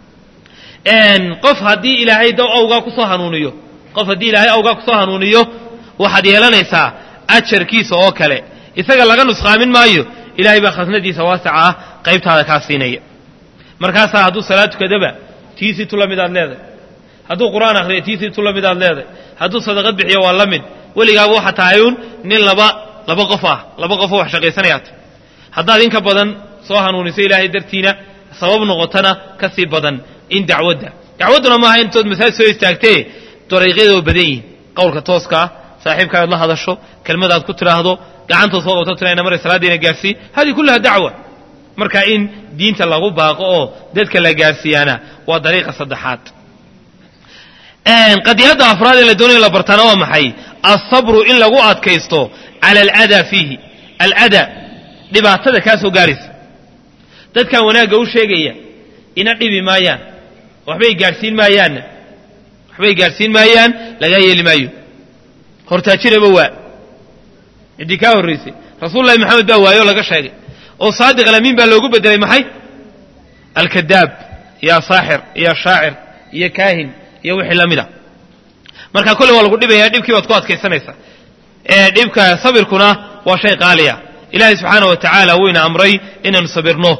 qof haddii ilaahay da awgaa kusoo hanuuniyo qof haddii ilaahay awgaa kusoo hanuuniyo waxaad yeelanaysaa ajarkiisa oo kale isaga laga nusqaamin maayo ilahay baa khasnadiisa waasica ah qaybtaada kaa siinaya markaasaa hadduu salaad tukadaba tiisii tu la midaad leedahay hadduu qur'aan akhriyo tiisii tu la midaad leedahay hadduu sadaqad bixiyo waa la mid weligaaba waxa tahay uun nin laba laba qof ah laba qofoo wax shaqaysanayaat haddaad inka badan soo hanuuniso ilaahay dartiina sabab noqotana ka sii badan in dacwadda dacwadduna maaha intood masaajid soo istaagtee dariiqyada oo badan yihin qowlka tooska ah saaxiibkaad la hadasho kelmadaad ku tidhaahdo gacantood soo qabto tirayna maray salaaddiina gaarsii hadihi kullaha dacwa marka in diinta lagu baaqo oo dadka la gaarsiiyaana waa dariiqa saddexaad qadiyadda afraad ee la doonaya la bartaana waa maxay alsabru in lagu adkaysto cala aladaa fiihi alada dhibaatada kaa soo gaaraysa dadkan wanaagga u sheegaya ina dhibi maayaan waxbay gaadhsiin maayaanna waxbay gaadhsiin maayaan lagaa yeeli maayo hortaajiraba waa ciddii kaa horraysay rasuulullahi maxamed baa waayo laga sheegay oo saadiq alamiin baa loogu bedelay maxay alkadaab iyo saaxir iyo shaacir iyo kaahin iyo wixii la mida marka kolle waa lagu dhibaya dhibkii baad ku adkaysanaysaa dhibka sabirkuna waa shay qaaliya ilaahay subxaana wa tacaala wuyna amray inaanu sabirno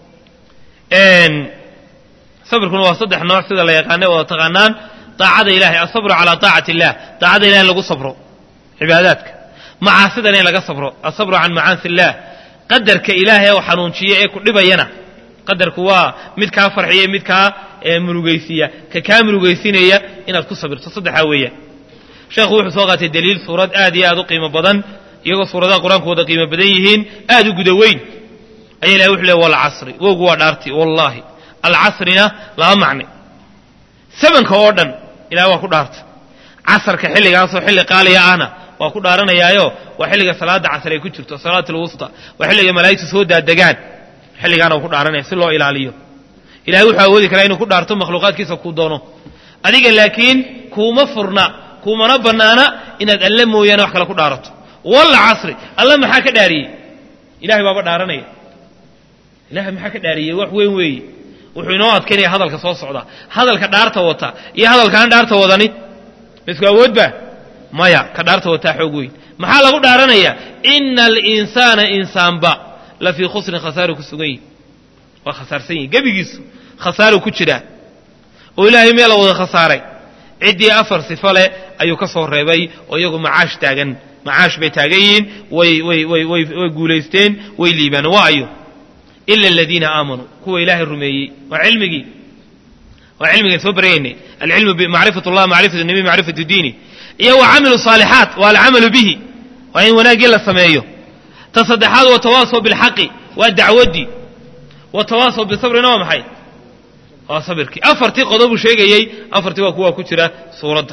sabirkuna waa saddex nooc sida la yaqaana wada taqaanaan daacada ilahay asabru calaa taacati illah daacada ilahay in lagu sabro cibaadaadka macaasidana in laga sabro asabru can macaasi illah qadarka ilaahay oo xanuunjiya ee ku dhibayana qadarku waa mid kaa farxiya mid kaa murugaysiiya ka kaa murugaysinaya inaad ku sabirto saddexaa weeyaan sheekhu wuxuu soo qaatay daliil suurad aad iyo aad u qiimo badan iyagoo suuradaha qur-aanku wada qiimo badan yihiin aad u guda weyn ayaa ilahay wuxu leey walcasri wowgu waa dhaarti wallaahi alcasrina laba macne sabanka oo dhan ilahay waa ku dhaarta casarka xilligaasoo xilli qaaliya ahna waa ku dhaaranayaayo waa xilliga salaada casr ay ku jirto salaat alwusta waa xilliga malaa'igtu soo daadegaan xilligaana uu ku dhaaranaya si loo ilaaliyo ilahay wuxuu awoodi karaa inuu ku dhaarto makhluuqaadkiisa kuu doono adiga laakiin kuuma furna kuumana bannaana inaad alle mooyaane wax kale ku dhaarato walla casri alla maxaa ka dhaariyey ilahay baaba dhaaranaya ilahay maxaa ka dhaariyey wax weyn weeye wuxuu inoo adkaynaya hadalka soo socda hadalka dhaarta wata iyo hadalkaan dhaarta wadani misku awoodba maya ka dhaarta wataa xoog weyn maxaa lagu dhaaranaya ina alinsaana insaanba la fii khusrin khasaaru ku sugan yihi waa khasaarsan yihi gebigiisu khasaaru ku jiraa oo ilaahay meel la wada khasaaray ciddii afar sifo leh ayuu ka soo reebay oo iyagu macaash taagan macaash bay taagan yihiin way way way way way guulaysteen way liibaan waa ayo ila aladiina aamanuu kuwa ilaahay rumeeyey waa cilmigii waa cilmigaan soo baryaynay alcilmu bimacrifat allah macrifatu nabi macrifatu diini iyo wa camilu saalixaat waa alcamalu bihi waa in wanaaggii la sameeyo ta saddexaad watawaasaw bilxaqi waa dacwaddii watawaasaw bisabrina waa maxay waa sabirkii afartii qodobuu sheegayey afartii waa kuwa ku jira suuradda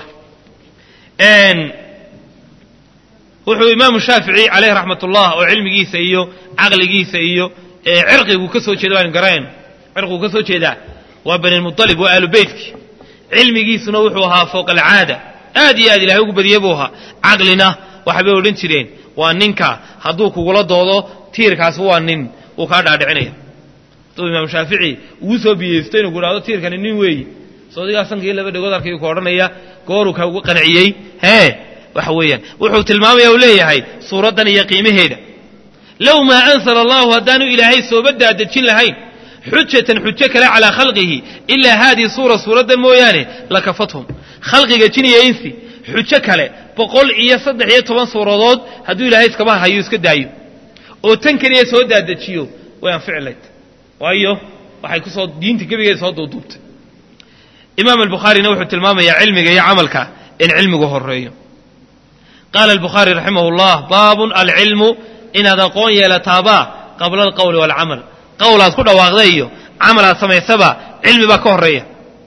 wuxuu imaamu shaafici caleyh raxmat ullah oo cilmigiisa iyo caqligiisa iyo cirqigu ka soo jeeda waanu garanayn cirqigu ka soo jeedaa waa banilmualib waa aalu beytkii cilmigiisuna wuxuu ahaa fowqa alcaada aad iyo aad ilahay ugu badiyey buu ahaa caqlina waxbay odhan jireen waa ninka hadduu kugula doodo tiirkaasi waa nin wuu kaa dhaadhicinaya hadduu imaam shaafici ugu soo biyeysto inuu ku dhahdo tiirkani nin weeyi soodigaa sankii laba dhegood arkayuu ka odhanaya gooruu ka ugu qanciyey hee waxa weeyaan wuxuu tilmaamaya uu leeyahay suuraddan iyo qiimaheeda low maa ansala allahu haddaanu ilaahay sooba daadejin lahayn xujatan xujo kale calaa khalqihi ilaa haadihi suura suuraddan mooyaane lakafathum khalqiga jin iyo insi xujo kale boqol iyo saddex iyo toban suuradood hadduu ilaahay iskaba hayo iska daayo oo tan keliya soo daadejiyo way anficilayd waayo waxay kusoo diinta gebigeeda soo duuduubtay imaam albukhaarina wuxuu tilmaamayaa cilmiga iyo camalka in cilmigu horeeyo qaala albukhaari raximah llah baabun alcilmu inaad aqoon yeelataabaa qabla alqowli waalcamal qowlaad ku dhawaaqda iyo camalaad samaysaba cilmi baa ka horeeya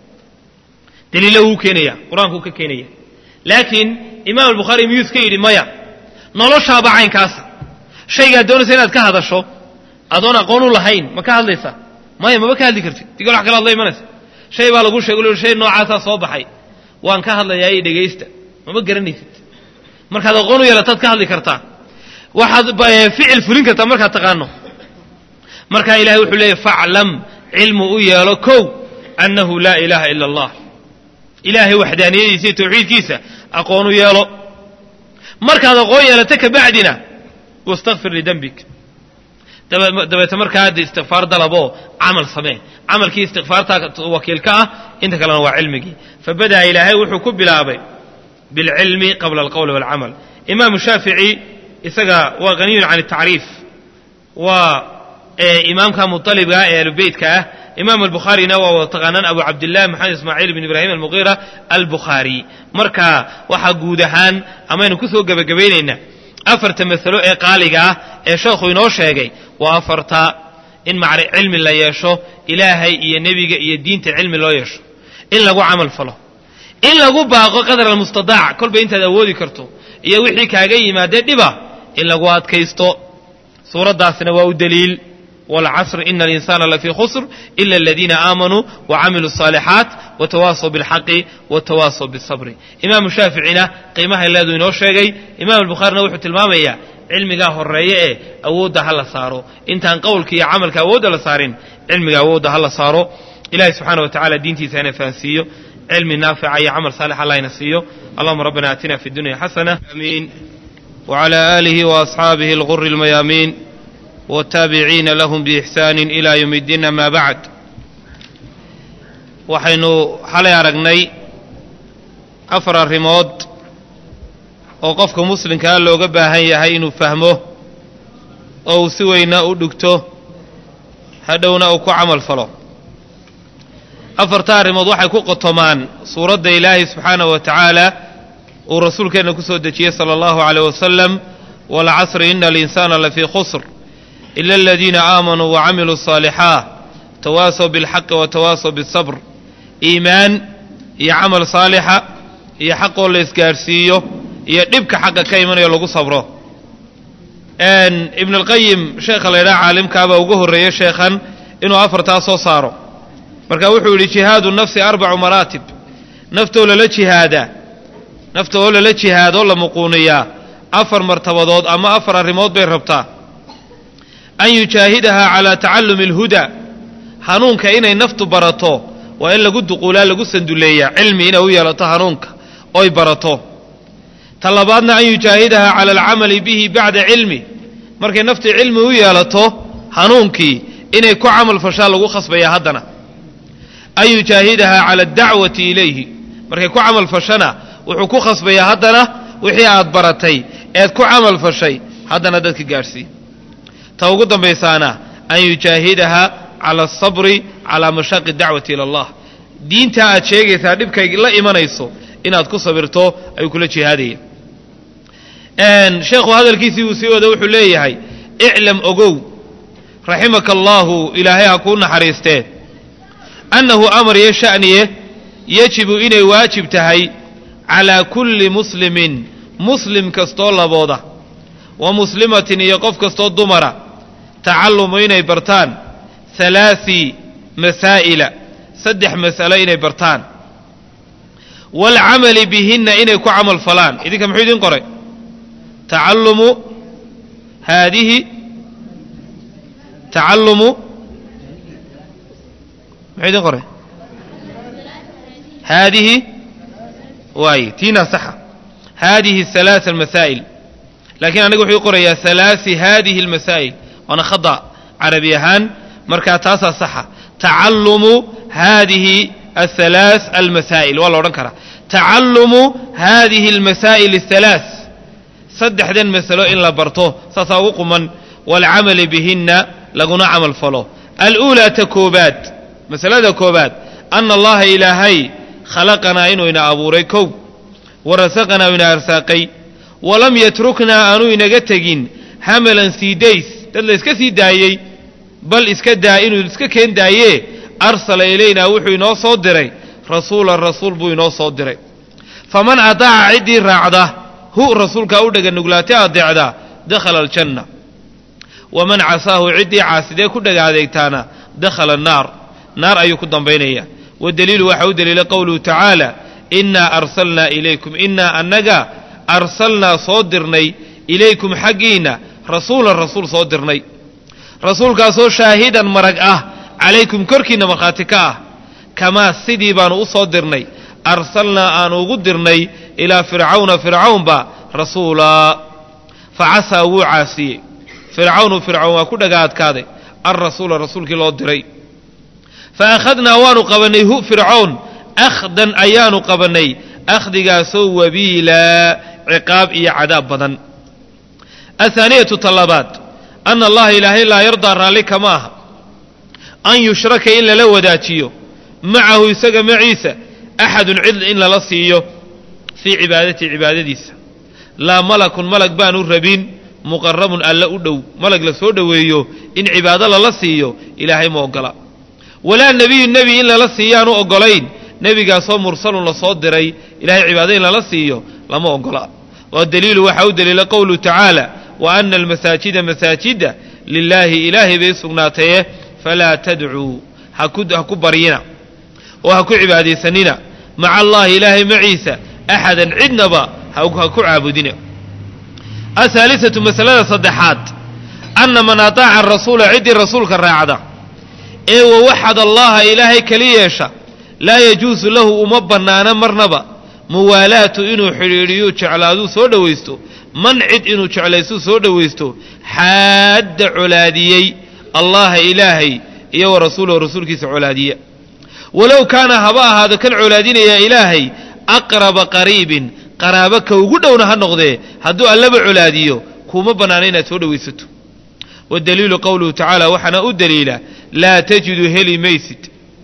daliilo wuu keenaya qur-aankuu ka keenaya laakiin imaam albukhaari miyuu iska yidhi maya noloshaaba caynkaasa shaygaad doonaysa inaad ka hadasho adoon aqoon u lahayn ma ka hadlaysa maya maba ka hadli kartid digol wax kale hadla imanaysa shay baa lagu sheego shay noocaasaa soo baxay waan ka hadlayaa iyo dhegaysta mama garanaysid markaad aqoon u yeelataad ka hadli kartaa waxaad ficil fulin kartaa markaad taqaano markaa ilahay wuxuu leeyahy faclam cilmu u yeelo kow annahu laa ilaaha ila allah ilaahay waxdaaniyadiisa iyo tawxiidkiisa aqoon u yeelo markaad aqoon yeelato kabacdina wastakfir lidembik dabeete markaa hadda istikfaar dalaboo camal samee camalkii istikfaartaa wakiilka ah inta kalena waa cilmigii fabada'a ilaahay wuxuu ku bilaabay bilcilmi qabla alqowli walcamal imaamu shaafici isaga waa haniyun can atacriif waa imaamka muطalibka ee ahlubeytka ah imaam albukhaarina waa wada taqaanaan abu cabdillahi maxamed ismaaciil bn ibraahim almuqiira albukhaari marka waxaa guud ahaan amaynu ku soo gebagabaynaynaa afarta masalo ee qaaliga ah ee sheekhu inoo sheegay waa afarta in macri cilmi la yeesho ilaahay iyo nebiga iyo diinta cilmi loo yeesho in lagu camal falo in lagu baaqo qadar almustadaac kolba intaad awoodi karto iyo wixii kaaga yimaadee dhiba in lagu adkaysto suuraddaasina waa u daliil wاlcasr ina alinsana lafii khusr ila aladiina aamanuu wacamiluu الصaalixaat watawaasaw biاlxaqi watawaasaw biالsabri imaamu shaaficina qiimahay leedu inoo sheegay imam albukhaarina wuxuu tilmaamayaa cilmigaa horeeye ee awoodda ha la saaro intaan qowlka iyo camalka awoodda la saarin cilmiga awoodda ha la saaro ilahi subxaana wa tacala diintiisa ina fahansiiyo cilmi naafica iyo camal saalix allah ina siiyo allahuma rabbana aatina fi dunya xasana amiin wعlى آlihi وأصxaabihi اlغur اlmayaamiin wالtaabiciina lahm bإxsaan إlى ywm اddiin ama bacd waxaynu xalay aragnay afar arrimood oo qofka muslimkaa looga baahan yahay inuu fahmo oo uu si weyna u dhugto hadhowna uu ku camal falo afarta arrimood waxay ku qotomaan suuradda ilaahay subxaanaه wa tacaala uu rasuulkeenna ku soo dejiyey sala allahu caleyh wasalam waalcasri ina alinsaana lafii khusr ila aladiina aamanuu wacamiluu asaalixaat tawaasaw bilxaqi watawaasaw biاsabr iimaan iyo camal saalixa iyo xaqoo la isgaadhsiiyo iyo dhibka xaqa ka imanayo lagu sabro ibn alqayim sheekha la ydhaha caalimkaabaa ugu horreeyey sheekhan inuu afartaa soo saaro marka wuxuu yidhi jihaadu nafsi arbacu maraatib naftoo lala jihaadaa nafta oo lala jihaadoo la muquuniyaa afar martabadood ama afar arrimood bay rabtaa an yujaahidahaa calaa tacallumi alhudaa hanuunka inay naftu barato waa in lagu duquulaa lagu sanduleeyaa cilmi inay u yeelato hanuunka oy barato ta labaadna an yujaahidahaa cala alcamali bihi bacda cilmi markay naftii cilmi u yeelato hanuunkii inay ku camal fashaa lagu khasbayaa haddana an yujaahidahaa cala addacwati ilayhi markay ku camal fashana wuxuu ku khasbayaa haddana wixii aad baratay eed ku camal fashay haddana dadka gaadhsii ta ugu dambaysaana an yujaahidaha cala asabri calaa mashaaqi dacwati ila allah diintaa aad sheegaysaa dhibkay la imanayso inaad ku sabirto ayuu kula jihaadaya sheekhu hadalkiisii uu sii wada wuxuu leeyahay iclam ogow raximaka allaahu ilaahay ha kuu naxariistee annahu amar iyo sha'niye yajibu inay waajib tahay calaa kulli muslimin muslim kastoo labooda wa muslimatin iyo qof kastoo dumara tacallumu inay bartaan halaasi masaa'ila saddex mas'alo inay bartaan waalcamali bihinna inay ku camal falaan idinka muxuu idin qoray tacallumu haadihi tacallumu muxuu idin qoray haadihi waay tiina saxa haadihi halaaa almasaa'il laakiin aniga wuxuu qorayaa halaasi hadihi almasaa'il waana khada carabi ahaan markaa taasaa saxa tacalumu hadihi athalaas almasaa'il waa la odhan karaa tacalumu hadihi almasaa'il athalaas saddexdan masalo in la barto saasaa ugu quman waalcamali bihinna laguna camal falo aluulaa ta koobaad masalada koobaad ana allaha ilaahay khalaqanaa inuu ina abuuray kow wa rasaqanaa ina arsaaqay walam yatruknaa aanu inaga tegin hamalan sii days dad la iska sii daayey bal iska daa inuu iska keen daayee arsala ilaynaa wuxuu inoo soo diray rasuulan rasuul buu inoo soo diray faman ataaca ciddii raacda hu rasuulkaa u dhega nuglaatay adeecda dakhala aljanna waman casaahu ciddii caasidee ku dhega adeegtaana dakhala annaar naar ayuu ku dambaynaya wadaliilu waxaa u daliila qowluhu tacaala innaa arsalnaa ilaykum innaa annaga arsalnaa soo dirnay ilaykum xaggiinna rasuulan rasuul soo dirnay rasuulkaasoo shaahidan marag ah calaykum korkiinna markhaati ka ah kamaa sidii baanu u soo dirnay arsalnaa aanu ugu dirnay ilaa fircawna fircawnba rasuulaa fa casaa wuu caasiyey fircawnu fircawn waa ku dhaga adkaaday alrasuula rasuulkii loo diray fa akhadnaa waanu qabannay hu fircown akhdan ayaanu qabannay akhdigaasoo wabiilaa ciqaab iyo cadaab badan athaaniyatu talabaad ana allaha ilaahay laa yardaa raalli kama aha an yushraka in lala wadaajiyo macahu isaga maciisa axadun cid in lala siiyo fii cibaadati cibaadadiisa laa malakun malag baanu rabin muqarabun alla u dhow malag la soo dhoweeyo in cibaado lala siiyo ilaahay ma ogola walaa nebiyun nebi in lala siiyaanu ogolayn nebigaasoo mursalun lasoo diray ilahay cibaado in lala siiyo lama ogola waa daliilu waxaa u daliila qowluhu tacaala wa ana almasaajida masaajida lilaahi ilaahay bay sugnaataye falaa tadcuu ha ku baryina oo ha ku cibaadaysanina maca allahi ilaahay maciisa axadan cidnaba ha ku caabudina ahaalisatu masalada saddexaad anna man ataaca arasuula ciddii rasuulka raacda ee wawaxad allaha ilaahay keli yeesha laa yajuusu lahu uma bannaana marnaba muwaalaatu inuu xidhiidhiyu jeclaaduu soo dhowaysto man cid inuu jeclaystuu soo dhowaysto xaadda colaadiyey allaha ilaahay iyo wa rasuulahu rasuulkiisa colaadiya walow kaana haba ahaado kan colaadinaya ilaahay aqraba qariibin qaraabo ka ugu dhowna ha noqdee hadduu allaba colaadiyo kuuma bannaana inaad soo dhowaysato wadaliilu qowluhu tacaala waxaana u daliila laa tajidu heli maysid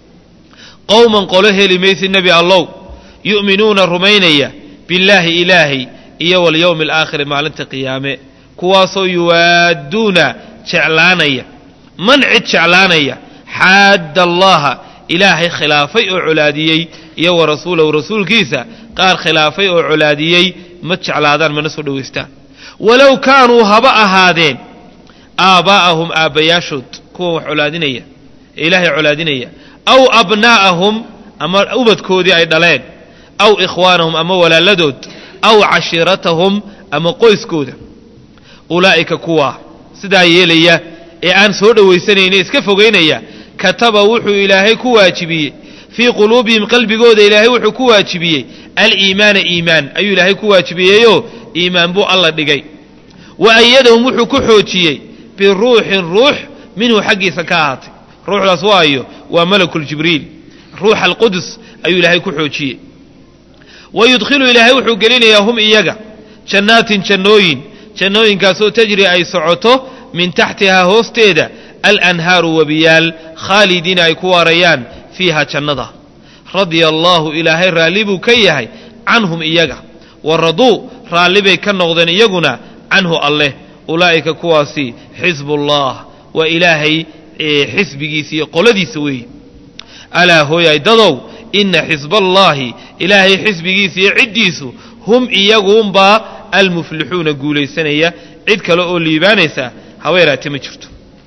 qowman qolo heli maysid nebi allow yu'minuuna rumaynaya billaahi ilaahay iyo walyowmi alaakhiri maalinta qiyaame kuwaasoo yuwaadduuna jeclaanaya man cid jeclaanaya xaadda allaha ilaahay khilaafay oo colaadiyey iyo wa rasuulahu rasuulkiisa qaar khilaafay oo colaadiyey ma jeclaadaan mana soo dhowaystaan walow kaanuu haba ahaadeen aabbaa'ahum aabbayaashood kuwa wax colaadinaya ee ilaahay colaadinaya aw abnaa'ahum ama ubadkoodii ay dhaleen aw ikhwaanahum ama walaaladood aw cashiiratahum ama qoyskooda ulaa'ika kuwaa sidaa yeelaya ee aan soo dhowaysanayne iska fogaynaya kataba wuxuu ilaahay ku waajibiyey fii quluubihim qalbigooda ilaahay wuxuu ku waajibiyey aliimaana iimaan ayuu ilaahay ku waajibiyeyo iimaan buu alla dhigay wa ayadahum wuxuu ku xoojiyey biruuxin ruux minhu xaggiisa ka ahaatay ruuxdaas waayo waa malakuljibriil ruuxa alqudus ayuu ilaahay ku xoojiyey wa yudkhilu ilaahay wuxuu gelinayaa hum iyaga jannaatin jannooyin jannooyinkaasoo tajri ay socoto min taxtihaa hoosteeda alanhaaru wabiyaal khaalidiina ay ku waarayaan fiiha jannada radia allaahu ilaahay raalli buu ka yahay canhum iyaga wa raduu raalli bay ka noqdeen iyaguna canhu alleh ulaa'ika kuwaasi xisbullah waa ilaahay xisbigiisa iyo qoladiisa weeye alaa hooyay dadow ina xisballaahi ilaahay xisbigiisa iyo ciddiisu hum iyaguunbaa almuflixuuna guulaysanaya cid kale oo liibaanaysa haweeraate ma jirto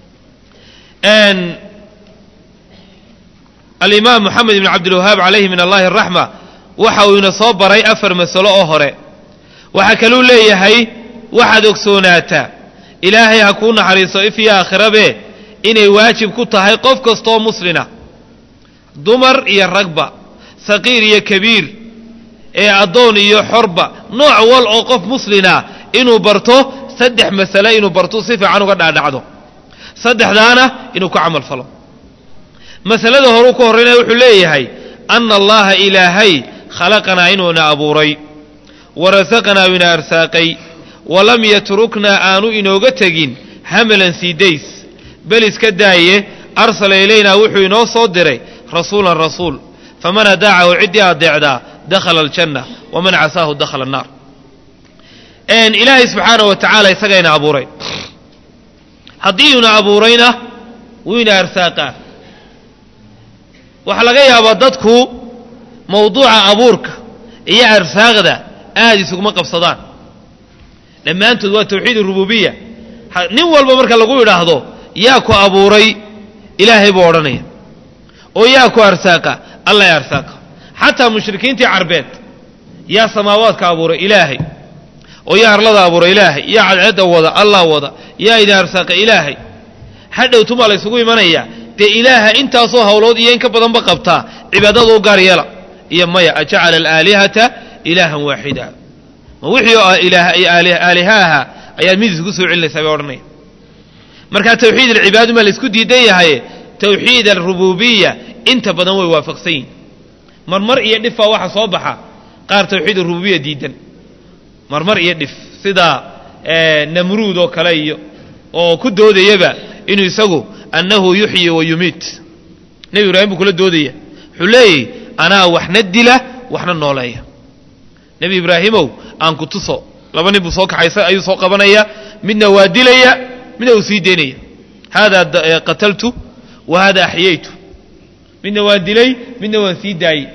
alimaam moxamed ibn cabdilwahaab calayhi min allahi araxma waxa uu ina soo baray afar masalo oo hore waxaa kaluu leeyahay waxaad ogsoonaataa ilaahay ha kuu naxariiso if iyo aakhirabe inay waajib ku tahay qof kastooo muslina dumar iyo ragba saqiir iyo kabiir ee addoon iyo xorba nooc wal oo qof muslina inuu barto saddex masale inuu barto si fiican uga dhaadhacdo saddexdaana inuu ku camal falo masalada horuu ka horraynaya wuxuu leeyahay ana allaha ilaahay khalaqanaa inuuna abuuray wa rasaqanaa ina arsaaqay walam yatruknaa aanu inooga tegin hamalan siidays bel iska daaye arsala ilaynaa wuxuu inoo soo diray rasuulan rasuul faman adaacahu ciddii adeecdaa dakhala aljanna waman casaahu dakhala annaar ilaahay subxaanah wa tacaala isagayna abuuray haddii una abuurayna wuu ina arsaaqaa waxaa laga yaabaa dadku mawduuca abuurka iyo arsaaqda aada isuguma qabsadaan dhammaantood waa tawxiid rububiya nin walba marka lagu idhaahdo yaa ku abuuray ilaahay buu odhanaya oo yaa ku arsaaqa alla ya arsaaqa xataa mushrikiintii carbeed yaa samaawaadka abuuray ilaahay oo yaa arlada abuuray ilaahay yaa cadceedda wada allah wada yaa idin arsaaqa ilaahay hadhowtumaa la ysugu imanayaa dee ilaaha intaasoo hawlood iyo in ka badanba qabtaa cibaadada u gaar yeela iyo maya ajacala alaalihata ilaahan waaxida ma wixii oo aaliha ahaa ayaad mid isku soo celinaysaa bay odhanaya markaa tawxiid alcibaadu maa la isku diidan yahaye tawxiid alrububiya inta badan way waafaqsan yihin marmar iyo dhif baa waxa soo baxa qaar tawxiid arububiya diidan marmar iyo dhif sida namruud oo kale iyo oo ku doodayaba inuu isagu annahu yuxyi wa yumiit nebi ibraahim buu kula doodaya wuxuu leeyahy anaa waxna dila waxna nooleeya nebi ibraahimow aan ku tuso laba nin buu soo kaxaysa ayuu soo qabanaya midna waa dilaya midna uu sii deynaya haadaa qataltu wa hada axyaytu midna waan dilay midna waan sii daayey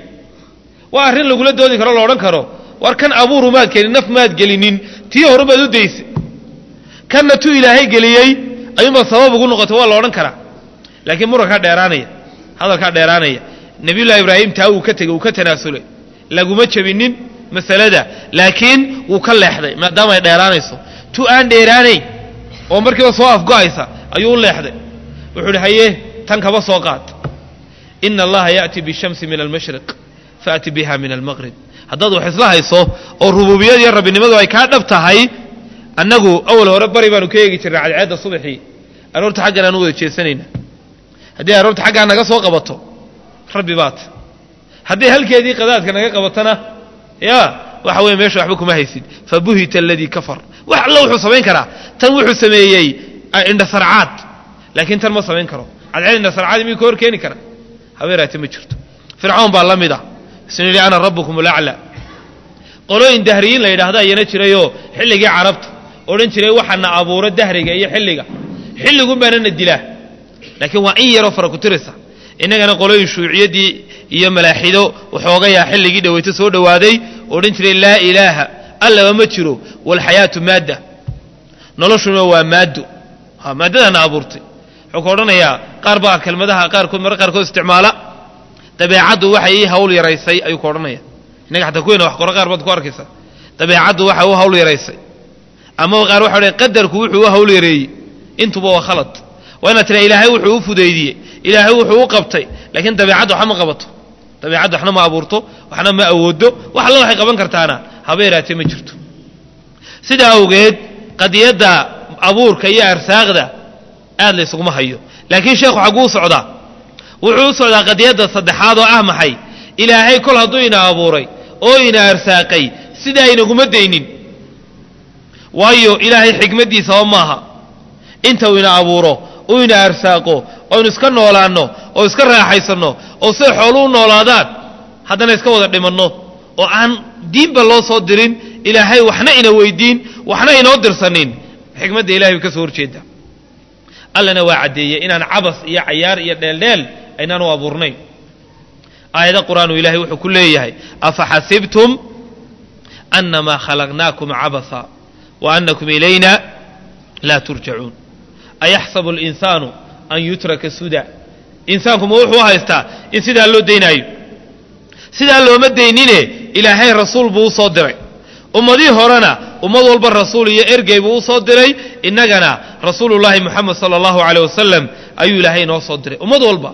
waa arrin lagula doodi karo la odhan karo war kan abuuru maad kelin naf maad gelinin tii hore baad u daysay kanna tuu ilaahay geliyey ayuunbaa sabab ugu noqotay waa la odhan karaa laakiin murankaa dheeraanaya hadalkaa dheeraanaya nebiyullahi ibraahim taa uu ka tegey uu ka tanaasulay laguma jebinin masalada laakiin wuu ka leexday maadaama ay dheeraanayso tu aan dheeraanayn oo markiiba soo afgo'aysa ayuu u leexday wuxuu idhi haye tan kaba soo qaad ina allaha ya'ti bishamsi min almashriq faati biha min almaqrib haddaad wax isla hayso oo rububiyad iyo rabbinimadu ay kaa dhab tahay annagu awal hore bari baanu ka eegi jirnay cadceedda subaxii aroorta xaggan aanu wada jeesanayna haddii aroorta xaggaa naga soo qabato rabbi baat haddii halkeedii qadaadka naga qabatona ya waxa weeye meesha waxba kuma haysid fabuhita aladii kafar wax alla wuxuu samayn karaa tan wuxuu sameeyey indhasarcaad laakiin tan ma samayn karo cadceed indhasarcaad miyuu ka hor keeni kara habeeraate ma jirto fircawn baa la mid ah isnu yidhi ana rabbukum alaclaa qolooyin dahriyiin la yidhaahda ayana jirayoo xilligii carabta odhan jiray waxaana abuuro dahriga iyo xilliga xilligun baana na dilaa laakiin waa in yaroo fara ku tiraysa innagana qolooyin shuuciyaddii iyo malaaxido waxoogayaa xilligii dhaweyto soo dhowaaday odhan jiray laa ilaaha allaba ma jiro walxayaatu maadda noloshuna waa maaddo ha maaddadaana abuurtay wuxuu ka odhanayaa qaar baa kelmadaha qaarkood marra qaarkood isticmaala dabeecaddu waxay ii hawl yaraysay ayuu ka odhanaya innaga xataa kuweena wax qoro qaar baad ku arkaysa dabeecaddu waxay u hawl yaraysay ama qaar waxa odhan qadarku wuxuu u hawl yareeyey intuba waa khalad waa inaad tiraa ilaahay wuxuu u fudaydiyey ilaahay wuxuu u qabtay laakiin dabeecaddu waxna ma qabato dabeecaddu waxna ma abuurto waxna ma awoodo wax alla waxay qaban kartaana haba yaraatee ma jirto sidaa awgeed qadiyadda abuurka iyo arsaaqda aad la ysuguma hayo laakiin sheekhu xagguu socdaa wuxuu u socdaa qadiyadda saddexaad oo ah maxay ilaahay kol hadduu ina abuuray oo ina arsaaqay sidaa inaguma daynin waayo ilaahay xikmaddiisaba maaha inta uu ina abuuro uu ina arsaaqo oynu iska noolaanno oo iska raaxaysanno oo siday xoolu u noolaadaan haddana iska wada dhimanno oo aan diinba loo soo dirin ilaahay waxna ina weydiin waxna inoo dirsanin xikmadda ilahay bay ka soo horjeeda allana waa caddeeyey inaan cabas iyo cayaar iyo dheeldheel aynaan u abuurnayn aayada qur-aanu ilahay wuxuu ku leeyahay afa xasibtum annamaa khalaqnaakum cabasa wa annakum ilayna laa turjacuun ayaxsabu alinsaanu an yutraka suda insaanku ma wuxuu u haystaa in sidaa loo daynaayo sidaa looma daynine ilaahay rasuul buu u soo diray ummadii horena ummad walba rasuul iyo ergey buu u soo diray innagana rasuulullaahi moxamed sala allahu caleyh wasalam ayuu ilaahay inoo soo diray ummad walba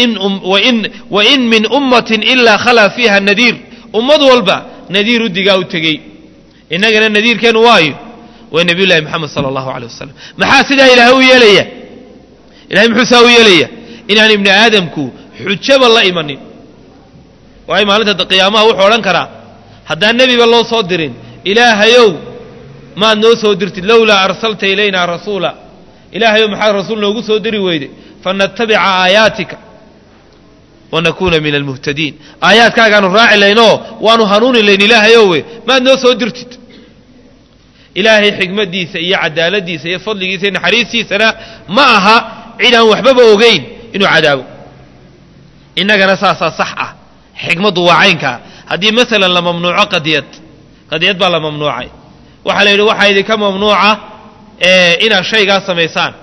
wa in min ummatin ilaa khalaa fiiha nadiir ummad walba nadiir u digaa u tegey innagana nadiirkeennu waayo waa nebiy llahi moxamed sala allahu aleyh wasalam maxaa sidaa ilaahay u yeelaya ilahay muxuu saa u yeelaya inaan ibni aadamku xujaba la imanin waayo maalinta qiyaamaha wuxuu odhan karaa haddaan nebiba loo soo dirin ilaahayow maad noo soo dirtid lowlaa arsalta ilayna rasuula ilaahayow maxaad rasuul noogu soo diri weyday fanatabica aayaatika wanakuuna min almuhtadiin aayaadkaagaanu raaci laynoo waanu hanuuni layn ilaahayowe maad noo soo dirtid ilaahay xikmaddiisa iyo cadaaladiisa iyo fadligiisa iyo naxariistiisana ma aha cid aan waxbaba ogeyn inuu cadaabo innagana saasaa sax ah xikmaddu waa caynkaa haddii masalan la mamnuuco qadiyad qadiyad baa la mamnuucay waxaa la yidhi waxaa idinka mamnuuca inaad shaygaa samaysaan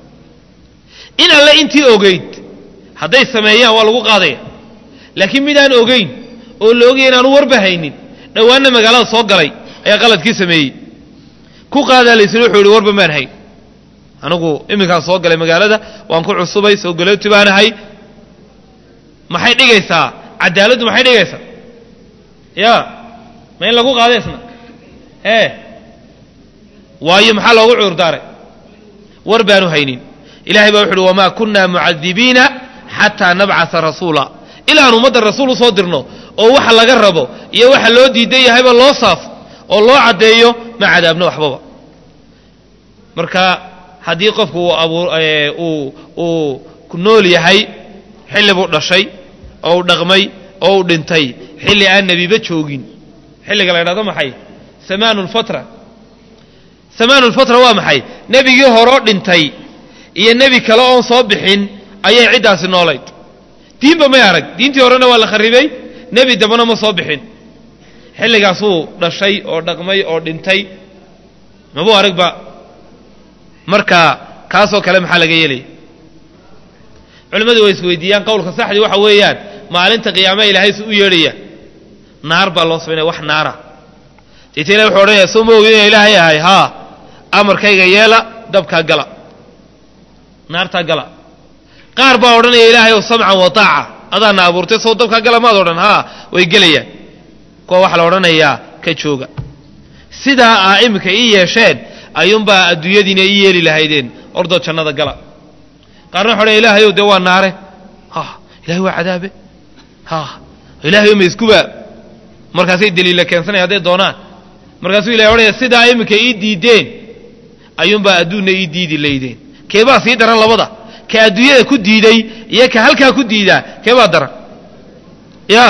in alle intii ogeyd hadday sameeyaan waa lagu qaadaya laakiin midaan ogeyn oo la ogaya inaanu warba haynin dhowaanna magaalada soo galay ayaa qaladkii sameeyey ku qaadaa laysiri wuxuu yidhi warba maan hayn anigu iminkaan soo galay magaalada waan ku cusubay soo galooti baan ahay maxay dhigaysaa cadaaladdu maxay dhigaysaa ya ma in lagu qaada isna ee waayo maxaa loogu cuurdaaray war baanu haynin ilahay baa wuxu uhi wamaa kunna mucadibiina xataa nabcasa rasuula ilaaan ummadda rasuul usoo dirno oo waxa laga rabo iyo waxa loo diidan yahayba loo saafo oo loo caddeeyo ma cadaabno waxbaba marka haddii qofku uu uu nool yahay xilli buu dhashay oo uu dhaqmay oo uu dhintay xilli aan nebiba joogin xilliga la ydhahdo maxay samaanu lfatra samaanu lfatra waa maxay nebigii horoo dhintay iyo nebi kale oon soo bixin ayay ciddaasi noolayd diinba may arag diintii horena waa la kharibay nebi dambana ma soo bixin xilligaasuu dhashay oo dhaqmay oo dhintay mabuu aragba marka kaasoo kale maxaa laga yeelaya culimmadu way isweydiiyaan qowlka saxdii waxa weeyaan maalinta qiyaamaha ilaahay su u yeedhaya naar baa loo samaynaya wax naara deeta ilahi wuxuu odhanaya soo ma ogin ina ilaahay ahay haa amarkayga yeela dabkaa gala naartaa gala qaar baa odhanaya ilaahay ow samcan wa taaca adaana abuurtay soo dabkaa gala maad odhan haa way gelayaan kuwa waxaa la odhanayaa ka jooga sidaa aa iminka ii yeesheen ayuunbaa adduunyadiina ii yeeli lahaydeen ordoo jannada gala qaarna waxa odhanaya ilahayow dee waa naare ha ilahay waa cadaabe ha ilahayow ma iskuba markaasay daliilla keensanaya hadday doonaan markaasuu ilahay odhanaya sidaa iminka ii diideen ayuunbaa adduunna ii diidi laydeen keebaa sii daran labada ka adduunyada ku diiday iyo ka halkaa ku diidaa keebaa daran ya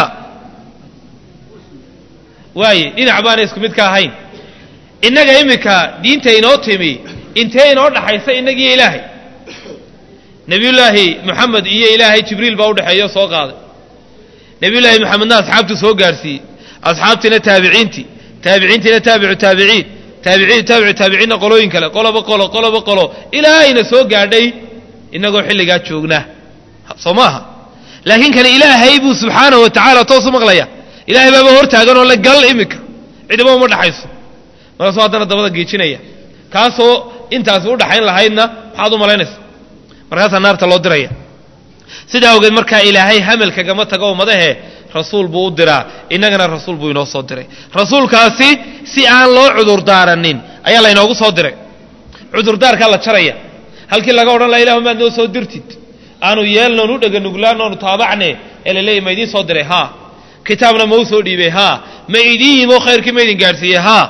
waaye dhinac baana isku mid ka ahayn innaga iminka diinta inoo timi intee inoo dhaxaysa innagiiyo ilaahay nebiyullaahi moxamed iyo ilaahay jibriil baa udhexeeyo soo qaaday nebiyullaahi moxamedna asxaabtuu soo gaarsiiyey asxaabtiina taabiciintii taabiciintiina taabicu taabiciin taabiciin taabicu taabiciinna qolooyin kale qoloba qolo qoloba qolo ilaa ayna soo gaadhay innagoo xilligaa joognaa soo maaha laakiin kani ilaahay buu subxaanahu wa tacaala toos u maqlaya ilaahay baaba hor taagan oo le gal iminka cidiba uma dhaxayso markaasuu haddana dabada geejinaya kaasoo intaasi u dhaxayn lahaydna maxaad u malaynaysa markaasaa naarta loo diraya sidaa awgeed markaa ilaahay hamelkagama tago ummadahe rasuul buu u diraa innagana rasuul buu inoo soo diray rasuulkaasi si aan loo cudurdaaranin ayaa laynoogu soo diray cudurdaarkaa la jaraya halkii laga odhan laha ilahu maad noo soo dirtid aanu yeelnoon u dheganuglaan oonu taabacne ee laleeya ma idiin soo diray haa kitaabna ma u soo dhiibay haa ma idiin yimo khayrkii ma idin gaadhsiiyey haa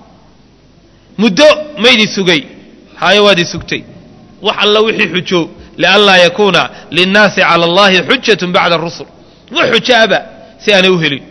muddo ma idin sugay haayo waad i sugtay wax alla wixii xujo lianlaa yakuuna linnaasi cala allahi xujatun bacda rusul wax xujo aba si aanay u helin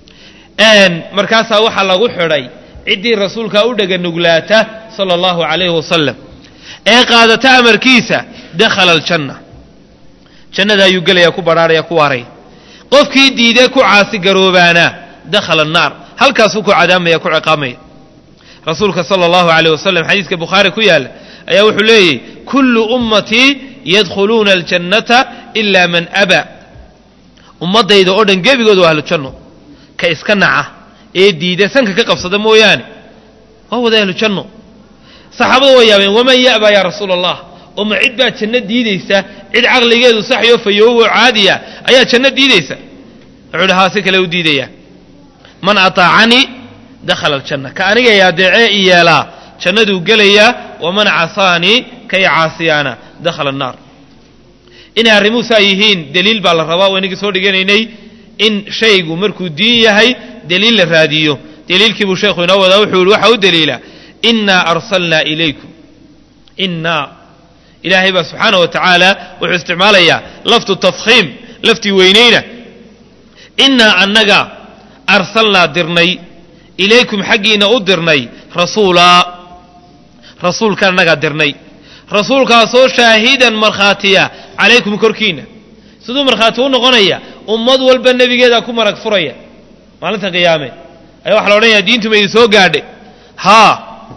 markaasaa waxaa lagu xidhay ciddii rasuulkaa u dheganuglaata sala allahu calayhi wasalam ee qaadata amarkiisa dakhala aljanna jannada ayuu gelaya ku badhaaraya ku waaraya qofkii diidee ku caasi garoobaana dakhala annaar halkaasuu ku cadaamaya ku ciqaamaya rasuulka sala allahu alayh wasalam xadiiska bukhaari ku yaalla ayaa wuxuu leeyahy kullu ummatii yadkhuluuna aljannata ila man aba ummaddayda oo dhan gebigooda waa ahlujanno ka iska naca ee diida sanka ka qabsada mooyaane waa wada ahlujanno saxaabadu waa yaabeen waman ya'ba yaa rasuula allah oo ma cid baa janno diidaysa cid caqligeedu saxyo fayoowo caadiya ayaa janno diidaysa wuxuu hi haa si kale u diidaya man ataacanii dakhala aljanna ka aniga adeecee i yeelaa jannaduu gelayaa waman casaanii kay caasiyaana dakhala annaar inay arrimuhu saa yihiin deliil baa la rabaa waa inagii soo dhiganaynay in shaygu markuu diin yahay deliil la raadiyo deliilkii buu sheekhu inoo wadaa wuxuu yihi waxaa u deliila innaa arsalnaa ilaykum innaa ilaahay baa subxaana wa tacaala wuxuu isticmaalayaa laftu tafkhiim laftii weynayna innaa annaga arsalnaa dirnay ilaykum xaggiina u dirnay rasuulaa rasuulka annagaa dirnay rasuulkaasoo shaahidan markhaatiya calaykum korkiinna siduu markhaati u noqonaya ummad walba nebigeedaa ku marag furaya maalinta qiyaame ayaa waxa la odhanaya diintu ma idin soo gaadhe haa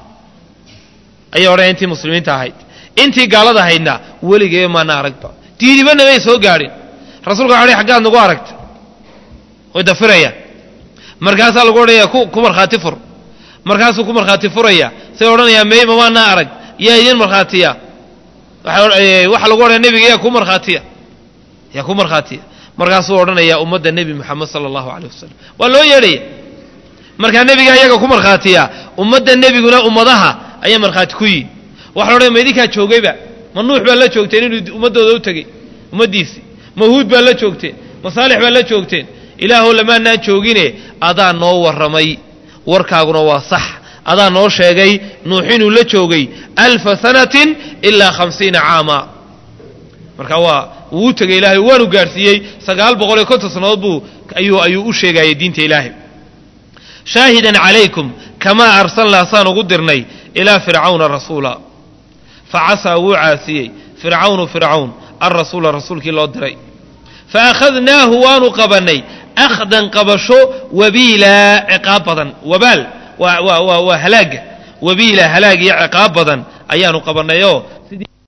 ayaa odhanaya intii muslimiinta ahayd intii gaalada ahaydna weligeeba maana aragba diinibana may soo gaadhin rasulka waxa aggaad nagu aragta way dafirayaan markaasaa lagu odhanaya ku markhaati fur markaasuu ku markhaati furaya say odhanayaa may mamaanaa arag yaa idin markhaatiya waxaa lagu odhanaya nebiga yaa ku markhaatiya yaa ku markhaatiya markaasuu odhanaya ummadda nebi moxamed sala allahu aleyh wasalam waa loo yeedhaya markaa nebiga iyaga ku markhaatiya ummadda nebiguna ummadaha ayaa markhaati ku yihin waxa la odhanaya ma idinkaa joogayba ma nuux baa la joogteen inuu ummaddooda u tegey ummaddiisii ma huud baa la joogteen ma saalix baa la joogteen ilaahow lamaanaan joogine adaa noo warramay warkaaguna waa sax adaa noo sheegay nuux inuu la joogay alfa sanatin ilaa hamsiina caama marka waa wuu u tegay ilaahay waanu gaadhsiiyey sagaal boqol iyo konton sannadood buu ayuu ayuu u sheegayay diinta ilaahay shaahidan calaykum kamaa arsalnaa saan ugu dirnay ilaa fircawna rasuula facasaa wuu caasiyey fircawnu fircawn alrasuula rasuulkii loo diray faakhadnaahu waanu qabannay akhdan qabasho wabiila ciqaab badan wabaal waa waa waa waa halaaga wabiila halaag iyo ciqaab badan ayaanu qabannayoo